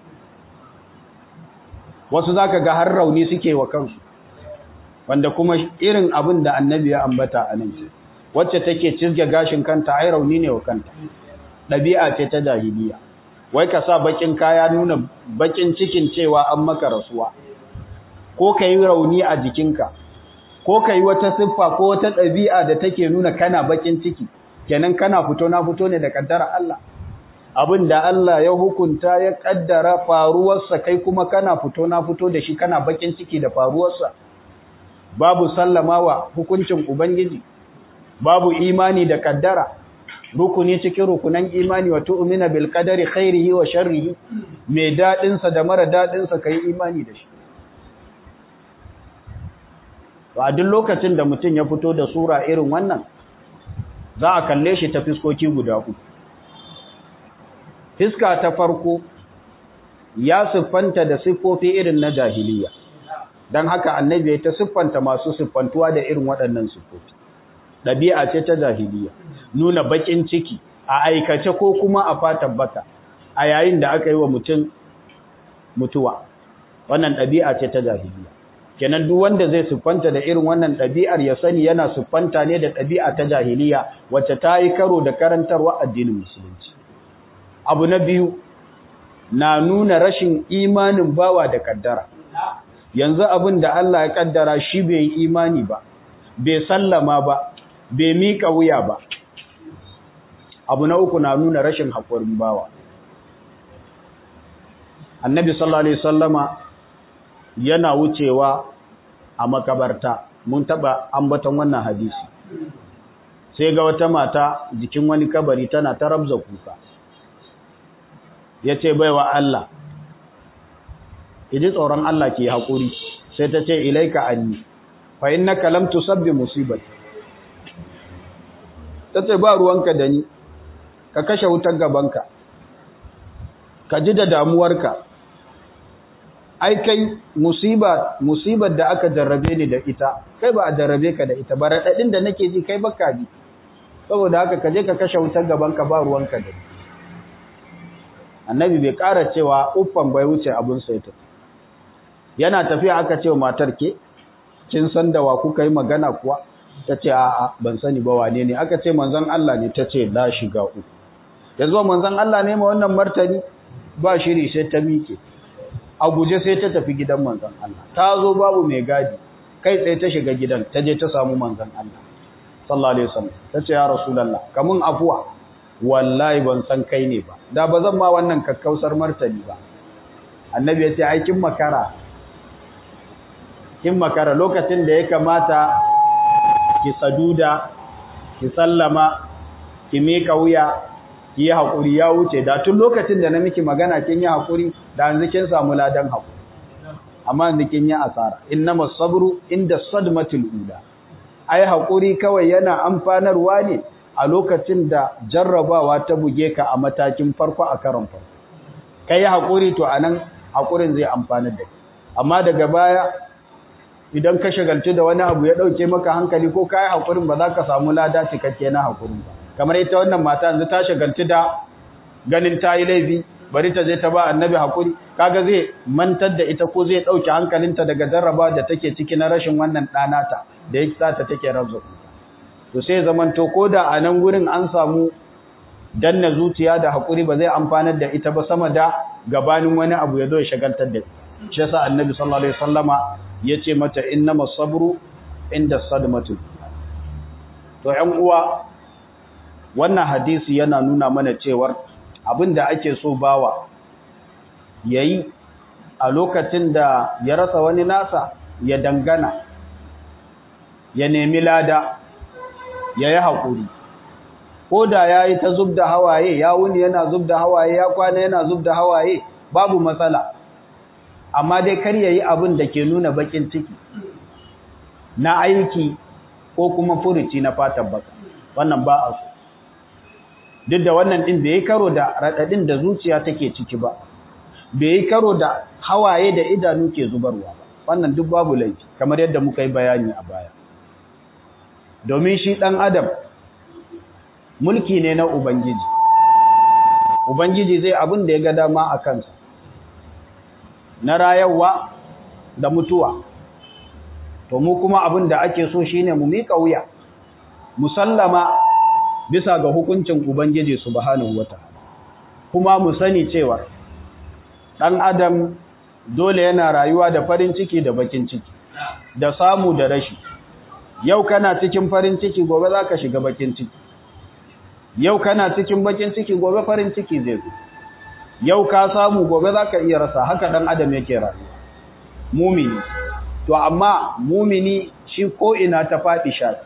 wasu za ka ga har rauni suke wa kansu wanda kuma irin abin da annabi ya ambata a nan wacce take cizge gashin kanta ai rauni ne wa kanta ɗabi'a ce ta jahiliya wai ka sa bakin kaya nuna bakin cikin cewa an maka rasuwa ko ka yi rauni a jikinka ko ka yi wata siffa ko wata ɗabi'a da take nuna kana bakin ciki kenan kana fito na fito ne da kaddara Allah abin da Allah ya hukunta ya kaddara faruwarsa kai kuma kana fito na fito da shi kana bakin ciki da faruwarsa babu sallamawa hukuncin ubangiji babu imani da kaddara rukuni cikin rukunan imani wa tu'mina bil qadari khairihi wa sharrihi mai dadin sa da mara dadin sa kai imani da shi a duk lokacin da mutum ya fito da sura irin wannan za a kalle shi ta fiskoki guda uku fiska ta farko ya siffanta da siffofi irin na jahiliya don haka annabi ya ta siffanta masu siffantuwa da irin waɗannan siffofi ɗabi'a ce ta jahiliya nuna baƙin ciki a aikace ko kuma a fatan baka a yayin da aka yi wa mutum mutuwa wannan ɗabi'a ce ta jahiliya kenan duk wanda zai siffanta da irin wannan ɗabi'ar ya sani yana siffanta ne da ɗabi'a ta jahiliya wacce ta yi karo da karantarwa addinin musulunci abu na biyu na nuna rashin imanin bawa da kaddara yanzu abin da Allah ya kaddara shi bai yi imani ba bai sallama ba bai mika wuya ba abu na uku na nuna rashin haƙurin bawa annabi sallallahu alaihi wasallama yana wucewa a makabarta mun taba ambaton wannan hadisi sai ga wata mata jikin wani kabari tana ta rabza kuka yace baiwa Allah idi tsoron Allah ke hakuri sai ta ce ilaika anni fa innaka lam tusabbi musibati tace ba ruwanka da ni ka kashe wutar gabanka ka ji da damuwarka ai kai musiba musibar da aka jarrabe ni da ita kai ba a jarrabe ka da ita ba radadin da nake ji kai baka ji saboda haka ka je ka kashe wutar gaban ka ba ruwanka da ni annabi bai ƙara cewa uffan bai wuce abun saita yana tafiya aka ce matar ke kin san da wa kuka yi magana kuwa ta ce a'a ban sani ba wane ne aka ce manzon Allah ne ta ce la shiga uku yanzu manzon Allah ne ma wannan martani ba shiri sai ta mike a guje sai ta tafi gidan manzon Allah ta zo babu mai gadi kai tsaye ta shiga gidan ta je ta samu manzon Allah sallallahu alaihi wasallam ta ce ya rasulullah kamun afuwa wallahi ban san kai ne ba da ba zan ma wannan kakkausar martani ba annabi ya ce ai kin makara kin makara lokacin da ya kamata ki saduda ki sallama ki mika wuya ki yi hakuri ya wuce da tun lokacin da na miki magana kin yi hakuri da yanzu kin samu ladan hakuri amma yanzu kin yi asara innamas sabru inda sadmatul ula ai hakuri kawai yana amfanarwa ne a lokacin da jarrabawa ta buge ka a matakin farko a karon farko kai hakuri to anan hakurin zai amfanar da amma daga baya idan ka shagaltu da wani abu ya dauke maka hankali ko kai hakurin ba za ka samu lada cikakke na hakurin ba kamar ita wannan mata yanzu ta shagaltu da ganin ta yi laifi bari ta je ta ba annabi hakuri kaga zai mantar da ita ko zai dauke hankalinta daga jarraba da take ciki na rashin wannan ɗanata da ya sa ta take rabzo to sai zaman to koda a nan gurin an samu danna zuciya da hakuri ba zai amfanar da ita ba sama da gabanin wani abu ya zo ya shagaltar da shi yasa annabi sallallahu alaihi wasallama yace mata innamas sabru inda sadmatu to ƴan uwa wannan hadisi yana nuna mana cewar abinda ake so bawa yayi a lokacin da ya rasa wani nasa ya dangana ya nemi lada ya yi haƙuri ko da ya yi ta zub da hawaye ya wuni yana zub da hawaye ya kwana yana zub da hawaye babu matsala amma dai kar ya yi abin da ke nuna bakin ciki na aiki ko kuma furuci na fatan baka wannan ba a so duk da wannan ɗin bai yi karo da raɗaɗin da zuciya take ciki ba bai yi karo da hawaye da idanu ke zubarwa ba wannan duk babu laifi kamar yadda muka yi bayani a baya domin shi ɗan adam mulki ne na ubangiji ubangiji zai abin da ya ga dama a kansa na rayarwa da mutuwa to mu kuma abin da ake so shine mu miƙa wuya musallama bisa ga hukuncin ubangiji subhanahu wataala kuma mu sani cewa ɗan adam dole yana rayuwa da farin ciki da bakin ciki da samu da rashi yau kana cikin farin ciki gobe za ka shiga bakin ciki yau kana cikin bakin ciki gobe farin ciki zai zo yau ka samu gobe za ka iya rasa haka ɗan adam yake rayuwa mumini to amma mumini shi ko ina ta faɗi shafi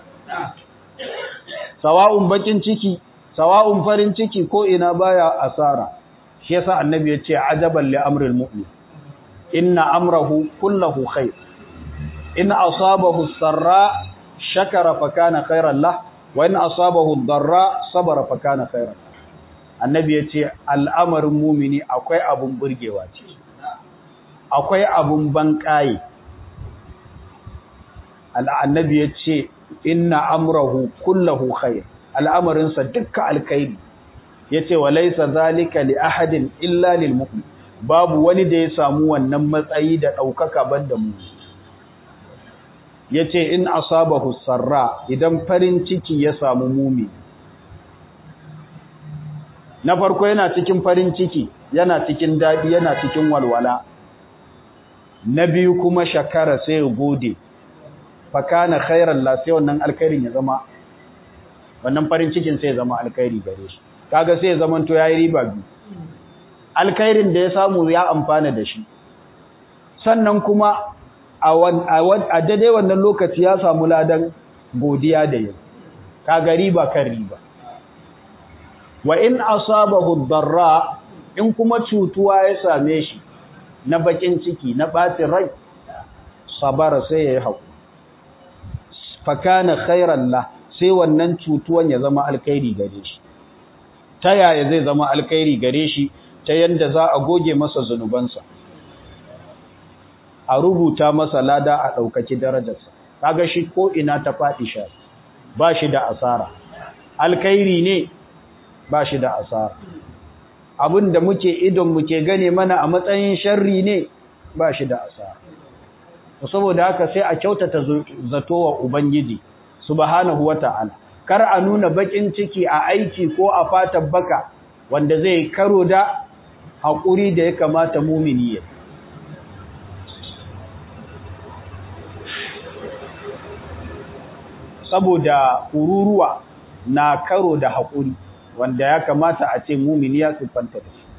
sawa'un bakin ciki sawa'un farin ciki ko ina baya asara shi yasa annabi ya ce ajaban li amril mu'min inna amrahu kullahu khair in asabahu sarra shakara fa kana khairan lah wa in asabahu darra sabara fa kana khairan annabi ya ce al'amarin mumini akwai abun burgewa ce akwai abun banƙaye annabi ya ce inna amrahu kullahu khair al'amarinsa dukka alkhairi yace wa laysa zalika li ahadin illa lil mu'min babu wani da ya samu wannan matsayi da daukaka banda mu yace in asabahu sarra idan farin ciki ya samu mumi na farko yana cikin farin ciki yana cikin dadi yana cikin walwala na biyu kuma shakara sai ya gode fakana khairan la sai wannan alkhairin ya zama wannan farin cikin sai ya zama alkhairi gare shi kaga sai ya zama to yayi riba biyu alkhairin da ya samu ya amfana da shi sannan kuma a a daidai wannan lokaci ya samu ladan godiya da yau kaga riba kan riba wa in asabahu darra in kuma cutuwa ya same shi na bakin ciki na batin rai sabara sai ya yi haƙuri fakana khairan la sai wannan cutuwan ya zama alkhairi gare shi ta yaya zai zama alkhairi gare shi ta yanda za a goge masa zunubansa a rubuta masa lada a ɗaukaki darajarsa kaga shi ko ina ta faɗi sha ba shi da asara alkhairi ne ba shi da asara abin da muke idon muke gane mana a matsayin sharri ne ba shi da asara saboda haka sai a kyautata zato wa ubangiji subhanahu wata'ala kar a nuna bakin ciki a aiki ko a fatan baka wanda zai karo da haƙuri da ya kamata mumini ya saboda ururuwa na karo da haƙuri wanda ya kamata a ce mumini ya siffanta da shi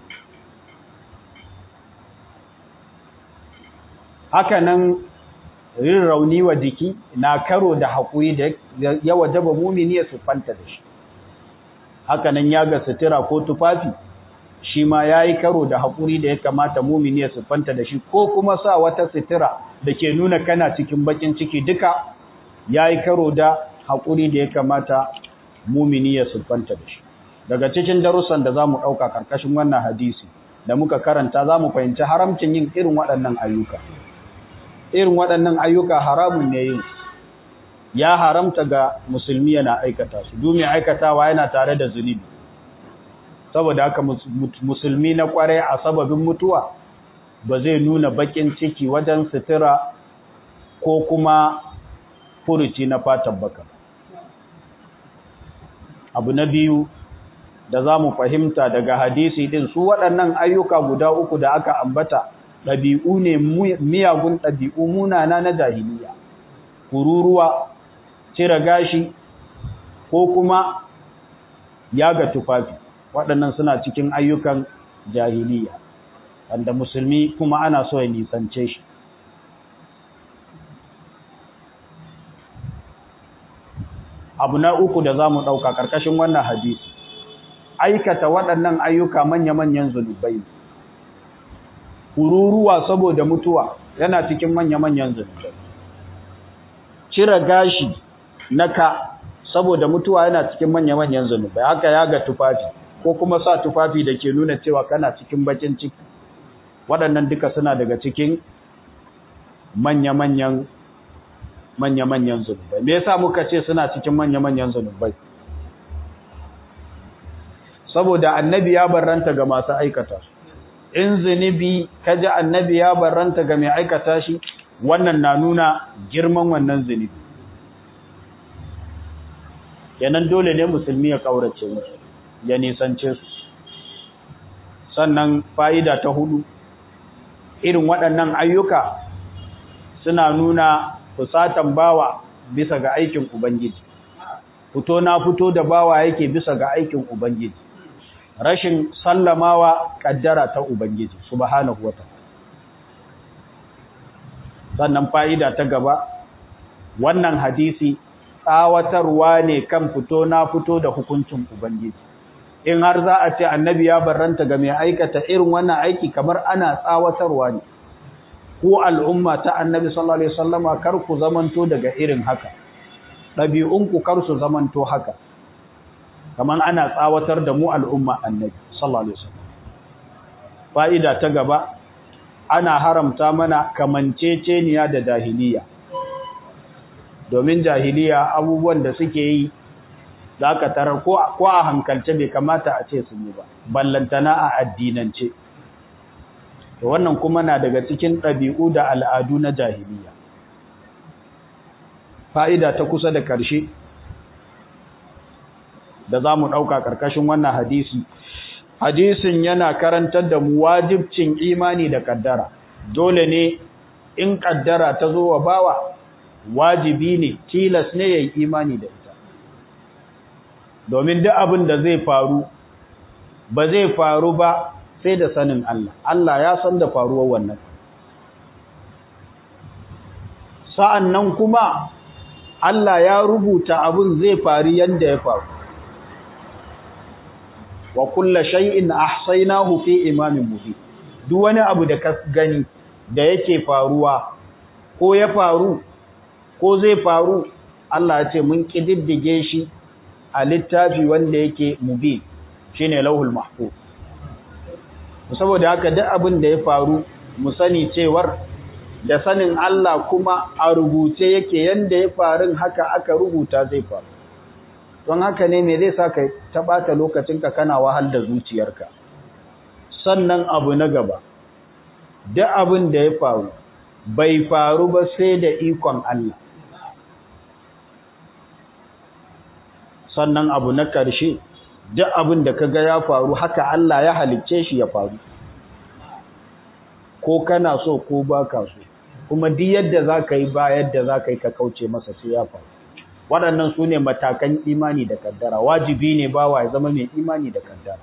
haka nan rin rauni wa jiki na karo da haƙuri da ya wajaba mumini ya siffanta da shi haka nan ya ga sutura ko tufafi shi ma ya yi karo da haƙuri da ya kamata mumini ya siffanta da shi ko kuma sa wata sutura da ke nuna kana cikin bakin ciki duka ya yi karo da haƙuri da ya kamata mumini ya siffanta da shi daga cikin darussan da za mu ɗauka ƙarƙashin wannan hadisi da muka karanta za mu fahimci haramcin yin irin waɗannan ayyuka irin waɗannan ayyuka haramun ne yin ya haramta ga musulmi yana aikata su domin aikatawa yana tare da zunubi saboda haka musulmi na kwarai a sababin mutuwa ba zai nuna bakin ciki wajen sutura ko kuma furuci na fatan baka abu na biyu da za mu fahimta daga hadisi din su waɗannan ayyuka guda uku da aka ambata ɗabi'u ne miyagun ɗabi'u munana na jahiliya kururuwa cire gashi ko kuma yaga tufafi waɗannan suna cikin ayyukan jahiliya wanda musulmi kuma ana so ya nisance shi abu na uku da za mu ɗauka ƙarƙashin wannan hadisi aikata waɗannan ayyuka manya-manyan zunubai kururuwa saboda mutuwa yana cikin manya-manyan zunubai cire gashi na ka saboda mutuwa yana cikin manya-manyan zunubai haka ya ga tufafi ko kuma sa tufafi da ke nuna cewa kana cikin bakin ciki waɗannan duka suna daga cikin manya-manyan manya-manyan zunubai me yasa muka ce suna cikin manya-manyan zunubai saboda annabi ya barranta ga masu aikata in zunubi kaji annabi ya barranta ga mai aikata shi wannan na nuna girman wannan zunubi kenan dole ne musulmi ya kaurace musu ya nisance su sannan fa'ida ta hudu irin waɗannan ayyuka suna nuna fusatan bawa bisa ga aikin ubangiji fito na fito da bawa yake bisa ga aikin ubangiji rashin sallamawa kaddara ta ubangiji subhanahu wataala sannan fa'ida ta gaba wannan hadisi tsawatarwa ne kan fito na fito da hukuncin ubangiji in har za a ce annabi ya barranta ga mai aikata irin wannan aiki kamar ana tsawatarwa ne ko al'umma ta annabi sallallahu alaihi wasallama kar ku zamanto daga irin haka ɗabi'unku kar su zamanto haka kamar ana tsawatar da mu al'umma annabi sallallahu alaihi wasallam fa'ida ta gaba ana haramta mana kamanceceniya da jahiliya domin jahiliya abubuwan da suke yi za ka tarar ko a hankalce bai kamata a ce sun yi ba ballantana a addinance to wannan kuma na daga cikin ɗabi'u da al'adu na jahiliya fa'ida ta kusa da ƙarshe da za mu ɗauka ƙarƙashin wannan hadisi hadisin yana karantar da mu wajibcin imani da ƙaddara dole ne in ƙaddara ta zo wa bawa wajibi ne tilas ne ya yi imani da ita domin duk abin da zai faru ba zai faru ba sai da sanin Allah Allah ya san da faruwar wannan sa'an nan kuma Allah ya rubuta abin zai faru yadda ya faru wa kulla shay'in ahsaynahu fi imamin mubin duk wani abu da ka gani da yake faruwa ko ya faru ko zai faru Allah ya ce mun kididdige shi a littafi wanda yake mubin shine lauhul mahfuz saboda haka duk abin da ya faru mu sani cewar da sanin Allah kuma a rubuce yake yanda ya farin haka aka rubuta zai faru don haka ne me zai sa ka taɓata lokacinka kana wahal da zuciyarka sannan abu na gaba duk abin da ya faru bai faru ba sai da ikon Allah sannan abu na ƙarshe duk abin da kaga ya faru haka Allah ya halicce shi ya faru ko kana so ko baka so kuma duk yadda za ka yi ba yadda za ka yi ka kauce masa sai ya faru waɗannan su ne matakan imani da kaddara wajibi ne bawa ya zama mai imani da kaddara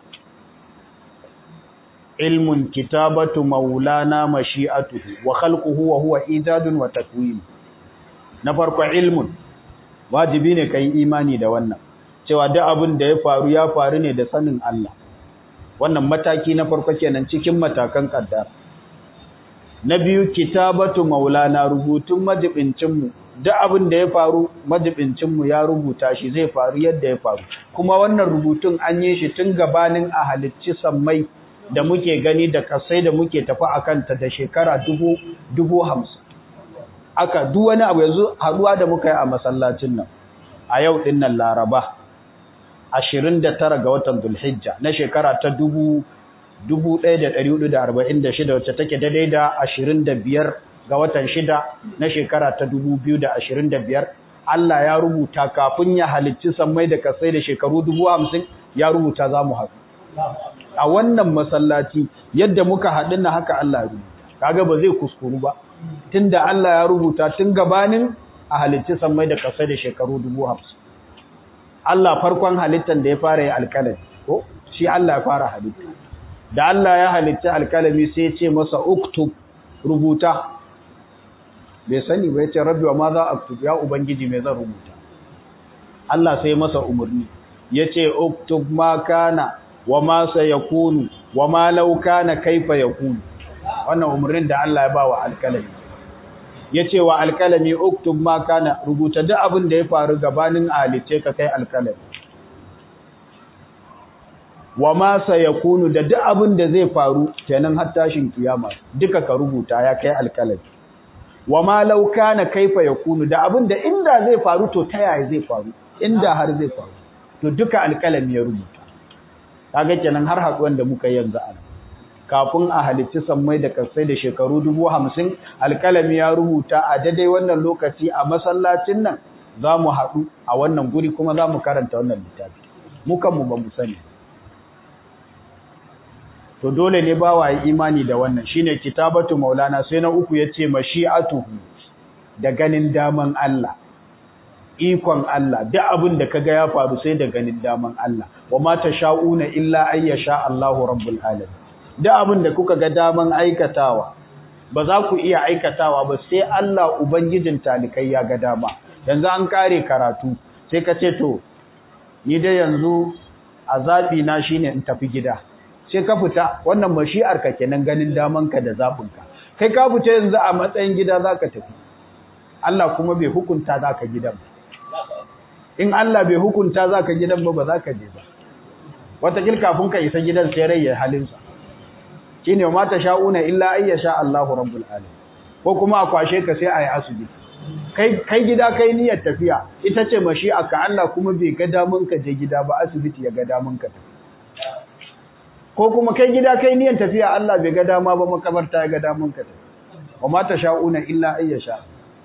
ilmun kitabatu maulana mashi'atuhu wa khalquhu wa huwa ijadun wa takwin na farko ilmun wajibi ne kai imani da wannan cewa duk abin da ya faru ya faru ne da sanin Allah wannan mataki na farko kenan cikin matakan kaddara na biyu kitabatu maulana rubutun majibincinmu duk abin da ya faru majibincinmu ya rubuta shi zai faru yadda ya faru kuma wannan rubutun an yi shi tun gabanin a halicci sammai da muke gani da kasai da muke tafi a kanta da shekara dubu dubu hamsin aka duk wani abu yanzu haduwa da muka yi a masallacin nan a yau din nan laraba ashirin da tara ga watan dulhijja na shekara ta dubu 1446 wacce take daidai da 25 ga watan 6 na shekara ta 2025 Allah ya rubuta kafin ya halicci sammai da kasai da shekaru 50 ya rubuta za mu haɗu a wannan masallaci yadda muka haɗu na haka Allah ya rubuta kaga ba zai kuskuru ba tunda Allah ya rubuta tun gabanin a halicci sammai da kasai da shekaru 50 Allah farkon halittar da ya fara yi alkalami ko shi Allah ya fara halitta da Allah ya halitta alkalami sai ce masa uktub rubuta bai sani ba yace rabbi wa ma za aktub ya ubangiji me zan rubuta Allah sai masa umurni yace uktub ma kana wa ma sayakunu wa ma law kana kaifa yakunu wannan umurnin da Allah ya ba wa alkalami yace wa alkalami uktub ma kana rubuta duk abin da ya faru gabanin alice ka kai alkalami wa ma sayakunu da duk abin da zai faru kenan har tashin kiyama duka ka rubuta ya kai alkalami wa ma law kana kaifa yakunu da abin da inda zai faru to ta yaya zai faru inda har zai faru to duka alkalami ya rubuta kaga kenan har haduwan da muka yanzu a kafin a halicci sammai da kasai da shekaru dubu hamsin alkalami ya rubuta a daidai wannan lokaci a masallacin nan za mu haɗu a wannan guri kuma za mu karanta wannan littafi mukanmu ba mu sani to dole ne ba wa imani da wannan shine kitabatu maulana sai na uku yace mashi'atuhu da ganin daman Allah ikon Allah duk abin da kaga ya faru sai da ganin daman Allah wa ma tasha'una illa ayyasha Allahu rabbul alamin duk abin da kuka ga daman aikatawa ba za ku iya aikatawa ba sai Allah ubangijin talikai ya ga dama yanzu an kare karatu sai ka ce to ni dai yanzu azabi na shine in tafi gida sai ka fita wannan mashi'ar ka kenan ganin daman ka da zabin ka kai ka fita yanzu a matsayin gida zaka tafi Allah kuma bai hukunta zaka gidan ba in Allah bai hukunta zaka gidan ba ba zaka je ba wata kafin ka isa gidan sai rai ya halinsa shine ma ta sha'una illa ay sha Allahu rabbul alamin ko kuma a kwashe ka sai ayi asibiti kai kai gida kai niyyar tafiya ita ce mashi'a ka Allah kuma bai ga damun ka je gida ba asibiti ya ga damun ka ko kuma kai gida kai niyyar tafiya Allah bai ga dama ba makabarta ya ga damun ka wa ma ta sha'una illa ay sha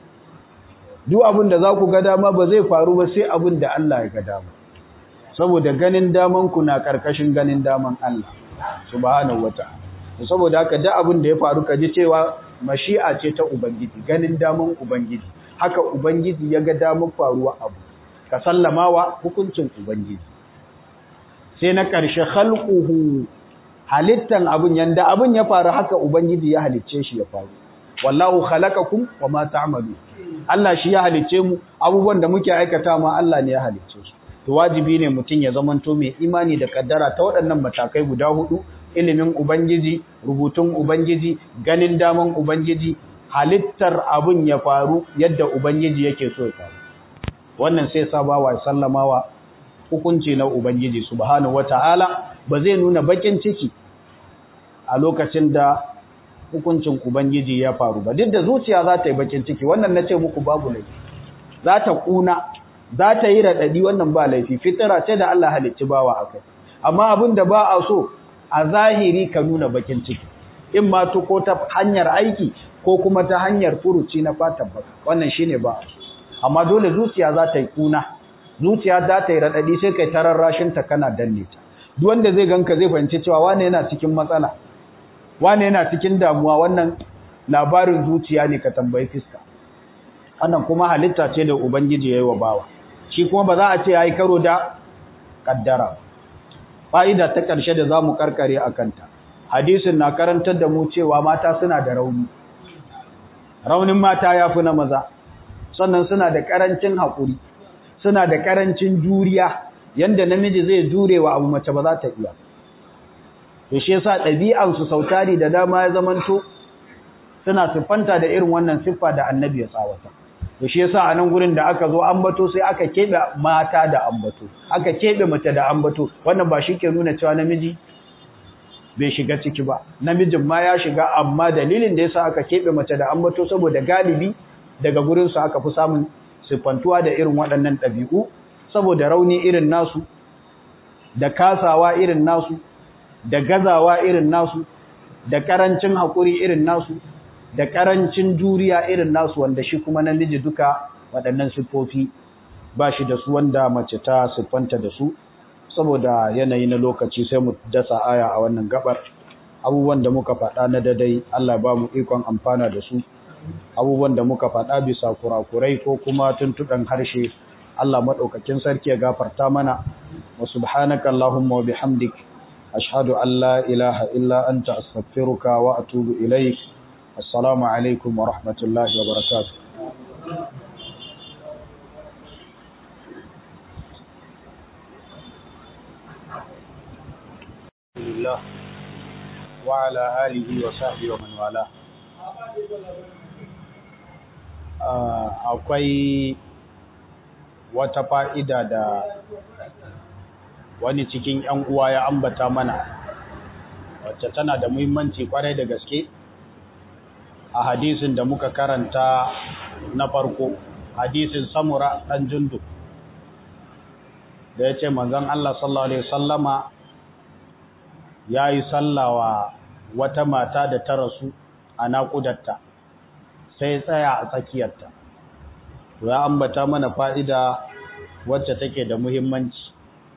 duk abin da za ku ga dama ba zai faru ba sai abin da Allah ya ga dama saboda ganin daman ku na karkashin ganin daman Allah subhanahu wata'ala saboda haka da abin da ya faru ka ji cewa mashi'a ce ta ubangiji ganin daman ubangiji haka ubangiji ya ga daman faruwa abu ka sallamawa hukuncin ubangiji sai na ƙarshe khalquhu halittan abun yanda abun ya faru haka ubangiji ya halicce shi ya faru wallahu khalaqakum wama ta'malu Allah shi ya halicce mu abubuwan da muke aikata ma Allah ne ya halicce su to wajibi ne mutum ya zamanto mai imani da kaddara ta waɗannan matakai guda hudu ilimin Ubangiji, rubutun Ubangiji, ganin daman Ubangiji, halittar abin ya faru yadda Ubangiji yake so ya faru. Wannan sai sabawa sallamawa hukunci na Ubangiji subhanahu wata'ala ba zai nuna bakin ciki a lokacin da hukuncin Ubangiji ya faru ba. Duk da zuciya za ta yi bakin ciki, wannan na ce muku babu laifi. Za ta kuna, za ta yi raɗaɗi wannan ba laifi, fitira ce da Allah halicci bawa a kai. Amma abin da ba a so, a zahiri ka nuna bakin ciki in ma to ko ta hanyar aiki ko kuma ta hanyar furuci na fatan baka wannan shine ba amma dole zuciya za ta yi kuna zuciya za ta yi radadi sai kai tararrashin ta kana danne ta duk wanda zai ganka zai fahimci cewa wane yana cikin matsala wane yana cikin damuwa wannan labarin zuciya ne ka tambayi fiska wannan kuma halitta ce da ubangiji yayi wa bawa shi kuma ba za a ce ya yi karo da ƙaddara fa'ida ta ƙarshe da za mu ƙarƙare a kanta hadisin na karantar da mu cewa mata suna da rauni raunin mata ya fi na maza sannan suna da ƙarancin haƙuri suna da ƙarancin juriya yanda namiji zai jure wa abu mace ba za ta iya to shi yasa ɗabi'ansu sautari da dama ya zamanto suna siffanta da irin wannan siffa da annabi ya tsawata to shi yasa a nan gurin da aka zo ambato sai aka keɓe mata da ambato aka keɓe mace da ambato wannan ba shi ke nuna cewa namiji bai shiga ciki ba namijin ma ya shiga amma dalilin da yasa aka keɓe mace da ambato saboda galibi daga gurin su aka fi samun siffantuwa da irin waɗannan ɗabi'u saboda rauni irin nasu da kasawa irin nasu da gazawa irin nasu da ƙarancin haƙuri irin nasu da ƙarancin juriya irin nasu wanda shi kuma namiji duka waɗannan siffofi ba shi da su wanda mace ta siffanta da su saboda yanayi na lokaci sai mu dasa aya a wannan gabar abubuwan da muka faɗa na dadai Allah ba mu ikon amfana da su abubuwan da muka faɗa bisa kurakurai ko kuma tuntuɗan harshe Allah maɗaukakin sarki ya gafarta mana wa subhanaka Allahumma wa bihamdik ashhadu an la ilaha illa anta astaghfiruka wa atubu ilaik assalamu alaikum wa rahmatullahi wa barakatuh لله وعلى آله وصحبه ومن والاه akwai wata fa'ida da wani cikin ‘yan uwa ya ambata mana wacce tana da muhimmanci kwarai da gaske a hadisin da muka karanta na farko hadisin samura ɗan jundu da ya ce manzan Allah sallallahu Alaihi sallama ya yi sallawa wata mata da ta rasu a naƙudarta sai tsaya a tsakiyarta ya ambata mana fa'ida wacce take da muhimmanci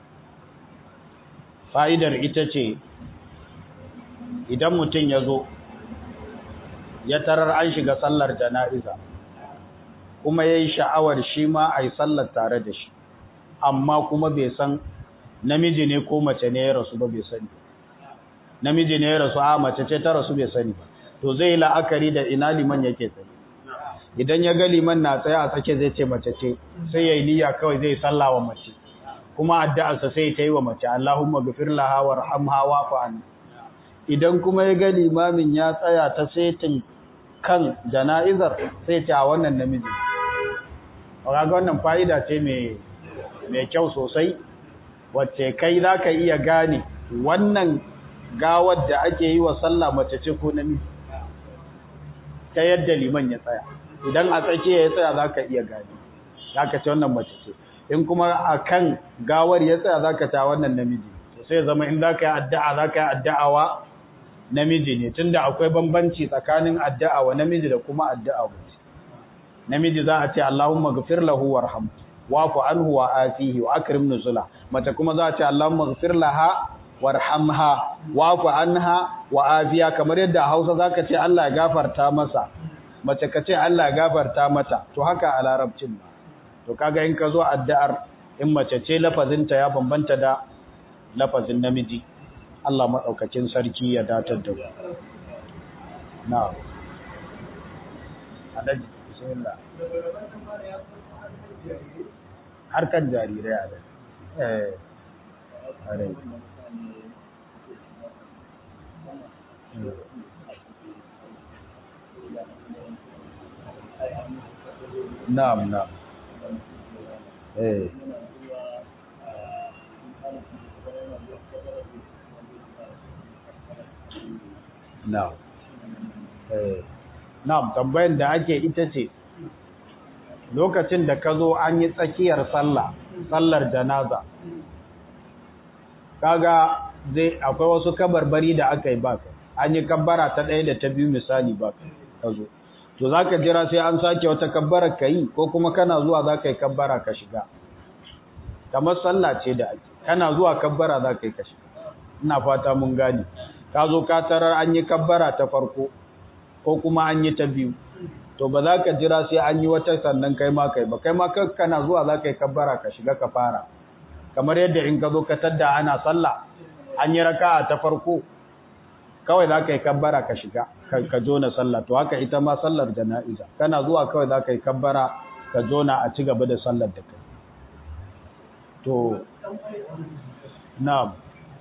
fa'idar ita ce idan mutum ya zo ya tarar an shiga sallar jana'iza kuma ya yi sha'awar shi ma a yi sallar tare da shi amma kuma bai san namiji ne ko mace ne ya rasu ba bai sani namiji ne ya rasu a mace ce ta rasu bai sani ba to zai la'akari da ina liman yake tsaye idan ya ga liman na tsaye a tsake zai ce mace ce sai ya yi niyya kawai zai salla wa mace kuma addu'arsa sai ta yi wa mace Allahumma ghfir laha warhamha wa'fu anha idan kuma ya ga limamin ya tsaya ta setin kan jana'izar sai ta wannan namiji kaga wannan fa'ida ce mai mai kyau sosai wacce kai zaka iya gane wannan gawar da ake yi wa sallah mace ce ko namiji ta yadda liman ya tsaya idan a tsakiya ya tsaya zaka iya gane zaka ce wannan mace ce in kuma akan gawar ya tsaya zaka ta wannan namiji to sai zama in zaka yi addu'a zaka yi addu'awa namiji ne tunda akwai bambanci tsakanin addu'a wa namiji da kuma addu'a mace namiji za a ce Allahumma ghfir lahu warham wa'fu anhu wa afihi wa akrim nuzula mace kuma za a ce Allahumma ghfir laha warhamha wa'fu anha wa afiya kamar yadda Hausa zaka ce Allah ya gafarta masa mace ka ce Allah ya gafarta mata to haka a larabcin ba to kaga in ka zo addu'ar in mace ce lafazinta ya bambanta da lafazin namiji Allah madaukakin sarki ya datar da mu na'am adaji bismillah harkan jarirai a eh are Na'am, na'am. Eh. Na'am. Eh. Na'am, tambayar da ake ita ce lokacin da ka zo an yi tsakiyar sallah, sallar janaza. Kaga zai akwai wasu kabarbari da aka yi baka. An yi kabbara ta ɗaya da ta biyu misali baka. Ka zo. to za ka jira sai an sake wata kabbara ka yi ko kuma kana zuwa za ka yi kabbara ka shiga kamar sallah ce da ake kana zuwa kabbara za ka yi ka shiga ina fata mun gane ka zo ka tarar an yi kabbara ta farko ko kuma an yi ta biyu to ba za ka jira sai an yi wata sannan kai ma kai ba kai ma kana zuwa za ka yi kabbara ka shiga ka fara kamar yadda in ka zo ka tadda ana sallah an yi raka'a ta farko kawai za ka yi kabbara ka shiga ka jona sallah to haka ita ma sallar jana'iza kana zuwa kawai za ka yi kabbara ka jona a ci gaba da sallar da kai to na'am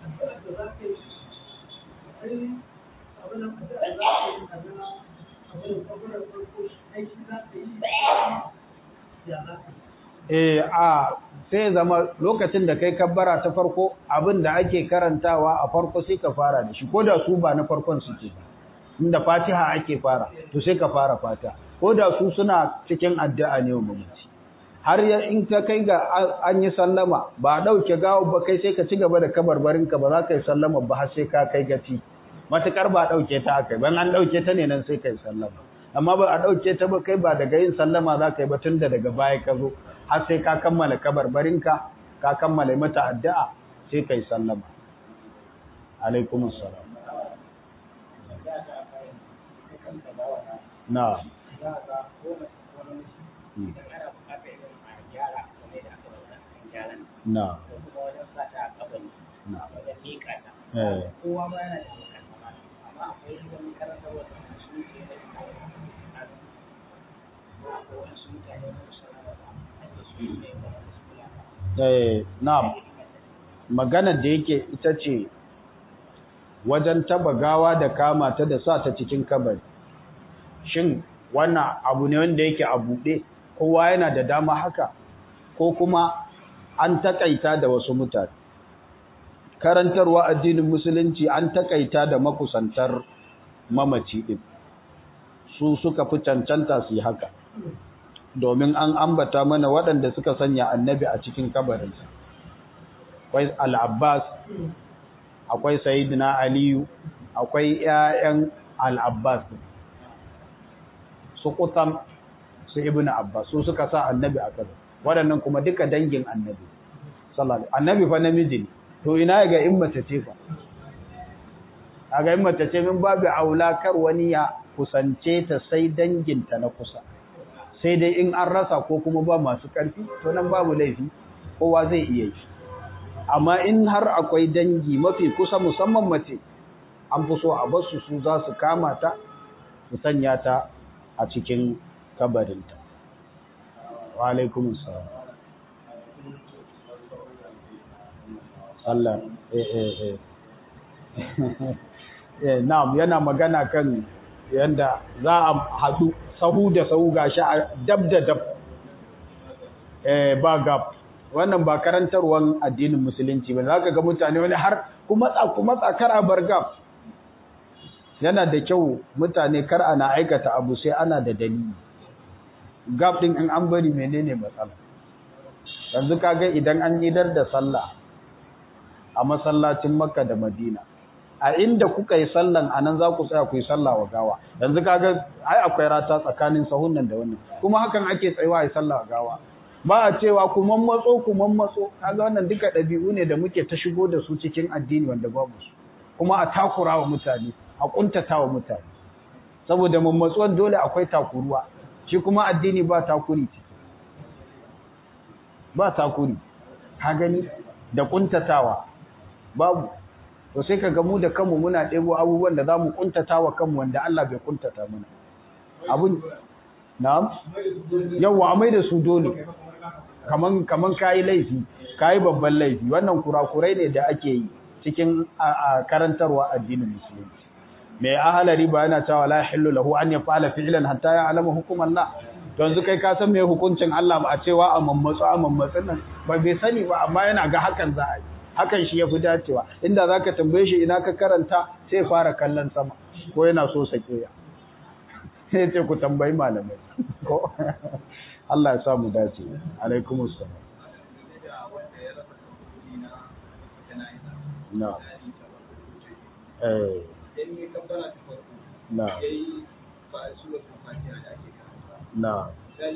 eh a sai zama lokacin da kai kabbara ta farko abin da ake karantawa a farko sai ka fara da shi ko da su ba na farkon suke inda fatiha ake fara to sai ka fara fatiha ko da su suna cikin addu'a ne wa mamaci har in ka kai ga an yi sallama ba a ɗauke gawo ba kai sai ka ci gaba da kabarbarinka ba za ka yi sallama ba har sai ka kai gaci matukar ba a ɗauke ta aka yi ban an ɗauke ta ne nan sai ka yi sallama amma ba a ɗauke ta ba kai ba daga yin sallama za ka yi ba tun da daga baya ka zo har sai ka kammala kabarbarinka ka kammala mata addu'a sai ka yi sallama alaikum salam na na na eh kowa ma yana da amma akwai wani karanta wata su ke eh na'am maganar da yake ita ce wajen taba gawa da kama ta da sa ta cikin kabari shin wannan abu ne wanda yake a buɗe kowa yana da dama haka ko kuma an takaita da wasu mutane karantarwa addinin musulunci an takaita da makusantar mamaci din su suka fi cancanta su yi haka domin an ambata mana waɗanda suka sanya annabi a cikin kabarinsa akwai al'abbas akwai sayidina aliyu akwai ‘ya'yan al'abbas su kutam su ibn abbas su suka sa annabi a kaza waɗannan kuma duka dangin annabi annabi fa namiji ne to ina ga in mace ce fa a ga in mace ce min babu aula kar wani ya kusance ta sai danginta na kusa sai dai in an rasa ko kuma ba masu ƙarfi to nan babu laifi kowa zai iya yi amma in har akwai dangi mafi kusa musamman mace an fi so a basu su za su kama ta su sanya ta a cikin kabarinta wa alaikum salam Allah eh eh eh eh na'am yana magana kan yanda za a haɗu sahu da sahu gashi a dab da dab eh ba gap wannan ba karantarwan addinin musulunci ba zaka ga mutane wani har kuma matsa ku matsa kar a bar gap yana da kyau mutane kar ana aikata abu sai ana da dalili gap din in an bari menene matsala yanzu kaga idan an idar da sallah a masallacin Makka da Madina a inda kuka yi sallan anan za ku tsaya ku yi sallah wa gawa yanzu kaga ai akwai rata tsakanin sahun nan da wannan kuma hakan ake tsayawa yi sallah wa gawa ba a cewa ku mammatso ku mammatso kaga wannan duka ɗabi'u ne da muke ta shigo da su cikin addini wanda babu su kuma a takura wa mutane a kuntata wa mutane saboda mammatsuwan dole akwai takuruwa shi kuma addini ba takuri ciki ba takuri ka gani da kuntatawa babu to sai kaga mu da kanmu muna ɗebo abubuwan da zamu kuntata wa kanmu wanda Allah bai kuntata mana abun na'am yawa amai da su dole kaman kaman kai laifi kai babban laifi wannan kurakurai ne da ake yi cikin karantarwa addinin musulunci mai ahalari ba yana cewa la yahillu lahu an yaf'ala fi'lan hatta ya'lama hukum Allah to yanzu kai ka san me hukuncin Allah ba a cewa a mammatsu a mammatsin nan ba bai sani ba amma yana ga hakan za a yi hakan shi yafi dacewa inda zaka tambaye shi ina ka karanta sai fara kallon sama ko yana so sake ya sai ce ku tambayi malamai ko Allah ya sa mu dace alaikumus salam na eh na na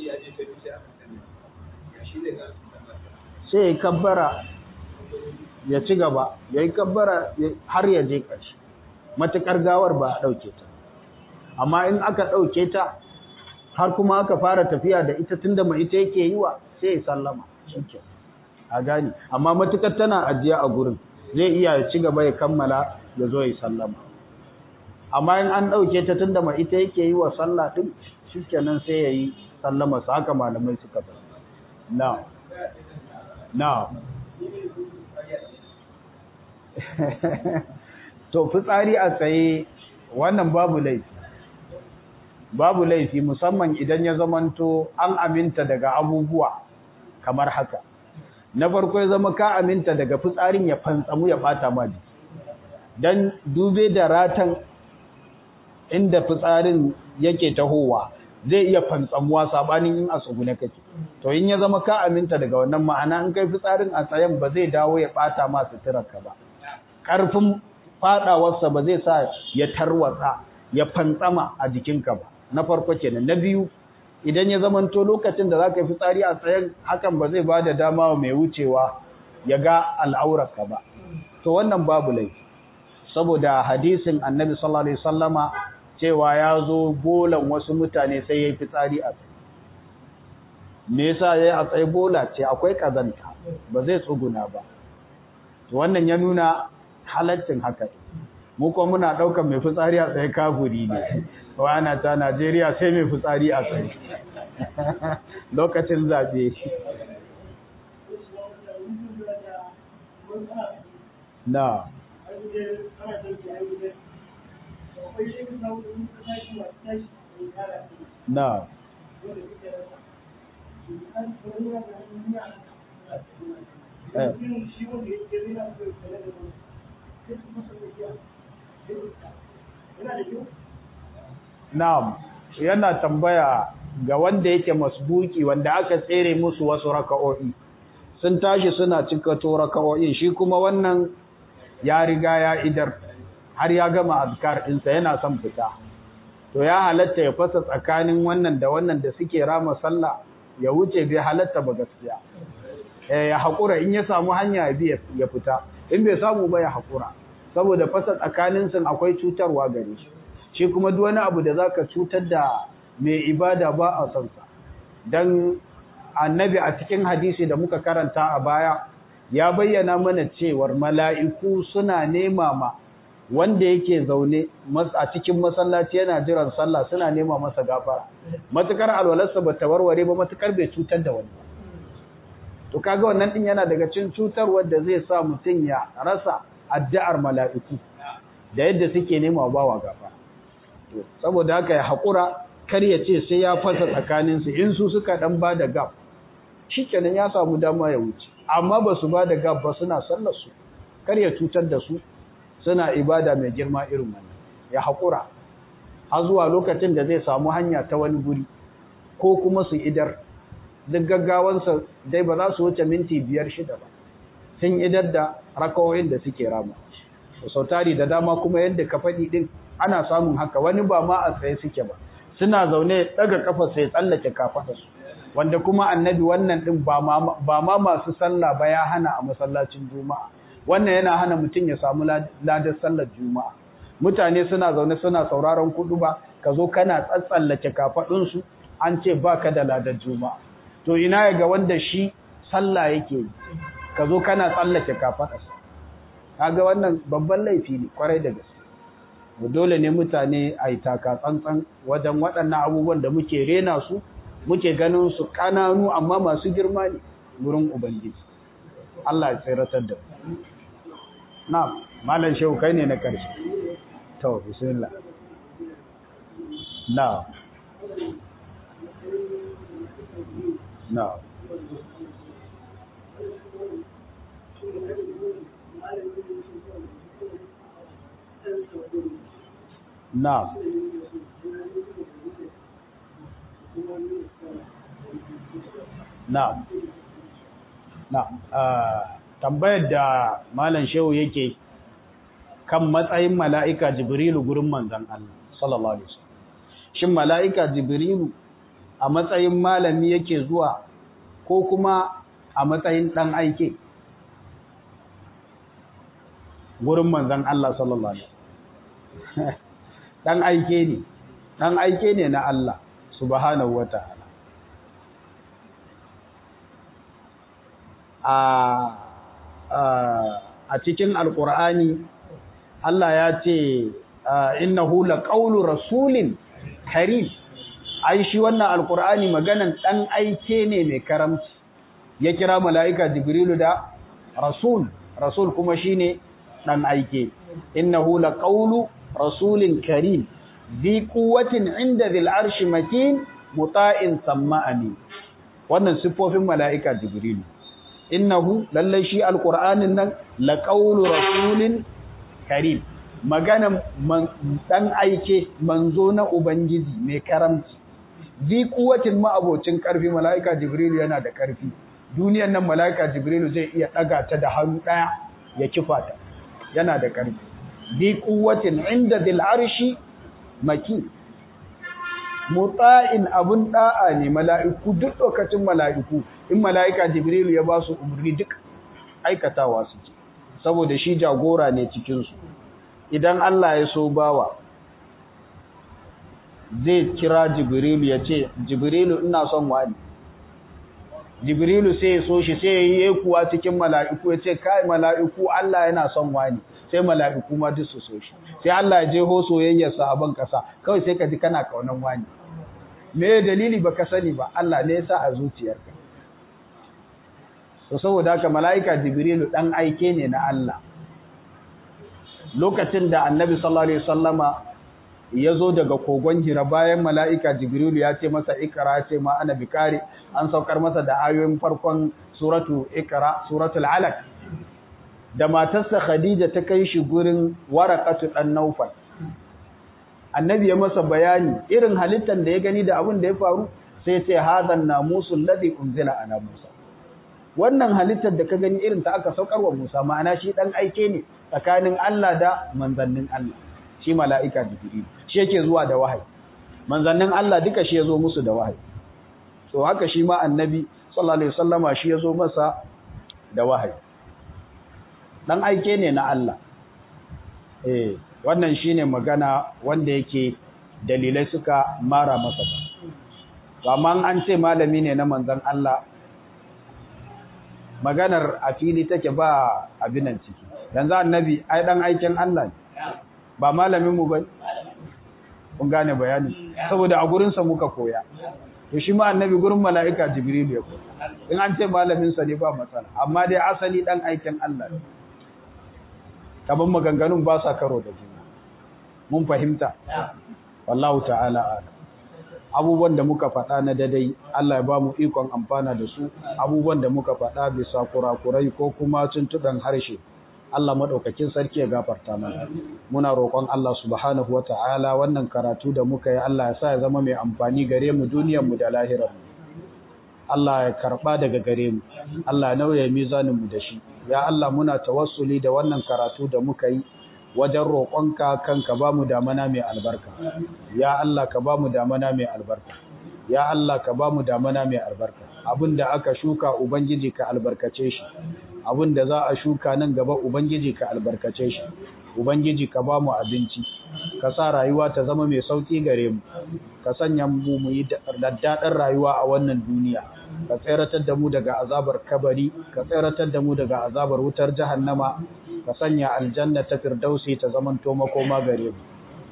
sai ya kabbara ya ci gaba ya yi kabbara har ya je ƙarshe matuƙar gawar ba a ɗauke ta amma in aka ɗauke ta har kuma aka fara tafiya da ita tunda mai ita yake yi wa sai ya sallama shike a gani amma matukar tana ajiya a gurin zai iya ya ci gaba ya kammala ya zo ya sallama amma in an ɗauke ta tunda mai ita yake yi wa sallah din shikenan sai ya yi sallama su haka malamai suka ba na na to fitsari a tsaye wannan babu laifi babu laifi musamman idan ya zamanto an aminta daga abubuwa kamar haka na farko ya zama ka aminta daga fitsarin ya fantsamu ya bata ma jiki dan dube da ratan inda fitsarin yake tahowa zai iya fantsamuwa sabanin in a tsugune kake to in ya zama ka aminta daga wannan ma'ana in kai fitsarin a tsayen ba zai dawo ya bata ma suturarka ba karfin fadawarsa ba zai sa ya tarwatsa ya fantsama a jikinka ba na farko kenan na biyu idan ya zamanto lokacin da zaka yi fitsari a tsayen hakan ba zai bada dama wa mai wucewa ya ga al'aurarka ba to wannan babu laifi saboda hadisin annabi sallallahu alaihi wasallama cewa ya zo bolan wasu mutane sai ya yi fitsari a tsaye me yasa ya yi a tsaye bola ce akwai kazanta ba zai tsuguna ba to wannan ya nuna halaccin haka mu kuma muna ɗaukar mai fitsari a tsaye kafuri ne wana ta Najeriya sai mai fitsari a tsaye lokacin zaɓe na na eh Na'am, yana tambaya ga wanda yake masbuki wanda aka tsere musu wasu raka'o'i. Sun tashi suna cika to raka'o'in shi kuma wannan ya riga ya idar har ya gama azkar ɗinsa yana son fita. To ya halatta ya fasa tsakanin wannan da wannan da suke rama sallah ya wuce bai halatta ba gaskiya. Eh ya haƙura in ya samu hanya ya bi ya fita, in bai samu ba ya haƙura. Saboda fasa tsakanin sun akwai cutarwa gare shi. shi kuma duk wani abu da zaka cutar da mai ibada ba a son sa dan annabi a cikin hadisi da muka karanta a baya ya bayyana mana cewar mala'iku suna nema ma wanda yake zaune a cikin masallaci yana jiran sallah suna nema masa gafara matukar alwalarsa ba ta warware ba matukar bai cutar da wani to kaga wannan din yana daga cikin cutarwar da zai sa mutum ya rasa addu'ar mala'iku da yadda suke nema bawa gafara saboda haka ya haƙura kar ya ce sai ya fasa tsakaninsu in su suka ɗan ba da gab shi kenan ya samu dama ya wuce amma ba su ba da gab ba suna sallar su kar ya cutar da su suna ibada mai girma irin wannan ya haƙura har zuwa lokacin da zai samu hanya ta wani guri ko kuma su idar duk gaggawansa dai ba za su wuce minti biyar shida ba sun idar da rakawoyin da suke rama sau tari da dama kuma yadda ka faɗi ɗin ana samun haka wani ba ma a tsaye suke ba suna zaune daga kafa sai tsallake kafaɗa su wanda kuma annabi wannan din ba ma masu sallah ba ya hana a masallacin juma'a wannan yana hana mutum ya samu ladar sallar juma'a mutane suna zaune suna sauraron kudu ba ka zo kana tsatsallake kafaɗinsu an ce ba ka da ladar juma'a to ina ya ga wanda shi sallah yake yi ka zo kana tsallake kafaɗarsa kaga wannan babban laifi ne kwarai da gaske dole ne mutane a yi taka tsantsan wajen waɗannan abubuwan da muke rena su muke ganin su ƙananu amma masu girma ne wurin ubangiji Allah ya tsiratar da na malam shehu kai ne na ƙarshe to bismillah na na Na'am. Na'am. Na'am. tambayar da Malam Shehu yake kan matsayin mala'ika Jibrilu gurin manzon Allah sallallahu alaihi wasallam. Shin mala'ika Jibrilu a matsayin malami yake zuwa ko kuma a matsayin dan aike gurin manzon Allah sallallahu alaihi wasallam. dan aike ne dan aike ne na Allah subhanahu wata'ala a cikin alkur'ani Allah ya ce innahu laqawlu rasulin karim ai shi wannan alkur'ani maganan dan aike ne mai karamci ya kira mala'ika jibrilu da rasul rasul kuma shine dan aike innahu laqawlu rasulin karim ذي قوة عند ذي العرش مكين مطاع ثم أمين wannan siffofin mala'ika jibrilu innahu lallai shi alqur'anin nan laqawlu rasulin karim magana dan aike manzo na ubangiji mai karamci zi kuwatin ma'abocin karfi mala'ika jibrilu yana da karfi duniyar nan mala'ika jibrilu zai iya daga ta da hannu daya ya kifa ta yana da karfi zi kuwatin inda dil arshi maki mutsa'in abun da'a ne mala'iku duk lokacin mala'iku in mala'ika jibrilu ya ba su umarni duk aikatawa suke saboda shi jagora ne cikinsu idan Allah ya so bawa zai kira jibrilu ya ce jibrilu ina son wani jibrilu sai ya so shi sai ya yi kuwa cikin mala'iku ya ce kai mala'iku Allah yana son wani sai mala'iku ma duk su so shi sai Allah ya jeho soyayyarsa a ban kasa kawai sai ka ji kana kaunan wani me dalili baka sani ba Allah ne ya sa a zuciyarka to saboda haka mala'ika jibrilu dan aike ne na Allah lokacin da annabi sallallahu alaihi wasallama ya zo daga kogon hira bayan mala'ika jibrilu ya ce masa ikra ce ma ana bikari an saukar masa da ayoyin farkon suratu ikra suratul alaq da matarsa khadija ta kai shi gurin warakatu dan naufal annabi ya masa bayani irin halittar da ya gani da abin da ya faru sai ce hadan namusul ladhi unzila ala musa wannan halittar da ka gani irin ta aka saukar wa musa ma'ana shi dan aike ne tsakanin Allah da manzannin Allah shi mala'ika jibril shi yake zuwa da wahayi manzannin Allah duka shi yazo musu da wahayi to haka shi ma annabi sallallahu alaihi wasallama shi yazo masa da wahayi dan aike ne na Allah eh wannan shine magana wanda yake dalilai suka mara masa ba amma an ce malami ne na manzon Allah maganar a fili take ba abinan ciki yanzu annabi ai dan aikin Allah ne ba malamin mu bane kun gane bayani saboda a gurin sa muka koya to shi ma annabi gurin mala'ika jibril ya koya in an ce malamin sa ne ba matsala amma dai asali dan aikin Allah ne kaman maganganun ba sa karo da juna mun fahimta wallahu ta'ala a'lam abubuwan da muka faɗa na dadai Allah ya ba mu ikon amfana da su abubuwan da muka faɗa bisa kurakurai ko kuma tuntuɓen harshe Allah maɗaukakin sarki ya gafarta mana muna roƙon Allah subhanahu wata'ala wannan karatu da muka yi Allah ya sa ya zama mai amfani gare mu duniyar mu da lahirar mu Allah ya karɓa daga gare mu Allah ya nauye mizanin mu da shi ya Allah muna tawassuli da wannan karatu da muka yi wajen roƙonka kanka ba mu damana mai albarka ya Allah ka ba mu damana mai albarka ya Allah ka ba mu damana mai albarka abinda aka shuka ubangiji ka albarkace shi abinda za a shuka nan gaba ubangiji ka albarkace shi ubangiji ka ba mu abinci ka sa rayuwa ta zama mai sauki gare mu ka sanya mu mu yi daddaɗar rayuwa a wannan duniya ka tseratar da mu daga azabar kabari ka tseratar da mu daga azabar wutar jahannama ka sanya aljanna ta firdausi ta zamanto makoma gare mu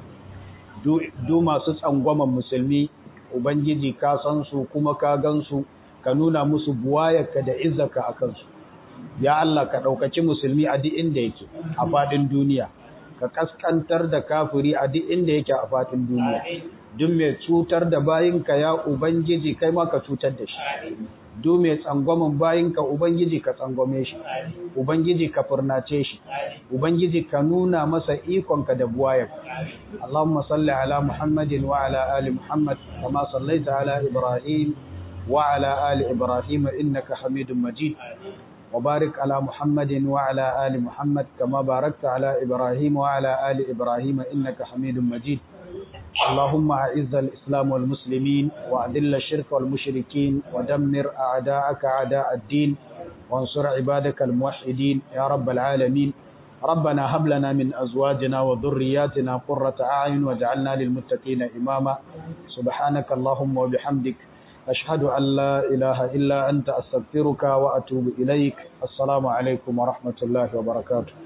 du masu tsangwaman musulmi ubangiji ka san su kuma ka gan su ka nuna musu buwayarka da izzaka a kansu ya Allah ka ɗaukaci musulmi a duk inda yake a faɗin duniya ka kaskantar da kafiri a duk inda yake a faɗin duniya duk mai cutar da bayinka ya ubangiji kai ma ka cutar da shi duk mai tsangwamin bayinka ubangiji ka tsangwame shi ubangiji ka furnace shi ubangiji ka nuna masa ikonka da buwayarka Allahumma salli ala Muhammadin wa ala ali Muhammad kama sallaita ala Ibrahim wa ala ali Ibrahim innaka Hamidum Majid وبارك على محمد وعلى آل محمد كما باركت على إبراهيم وعلى آل إبراهيم إنك حميد مجيد اللهم أعز الإسلام والمسلمين وأذل الشرك والمشركين ودمر أعداءك أعداء الدين وانصر عبادك الموحدين يا رب العالمين ربنا هب لنا من أزواجنا وذرياتنا قرة أعين واجعلنا للمتقين إماما سبحانك اللهم وبحمدك أشهد أن لا إله إلا أنت أستغفرك وأتوب إليك السلام عليكم ورحمة الله وبركاته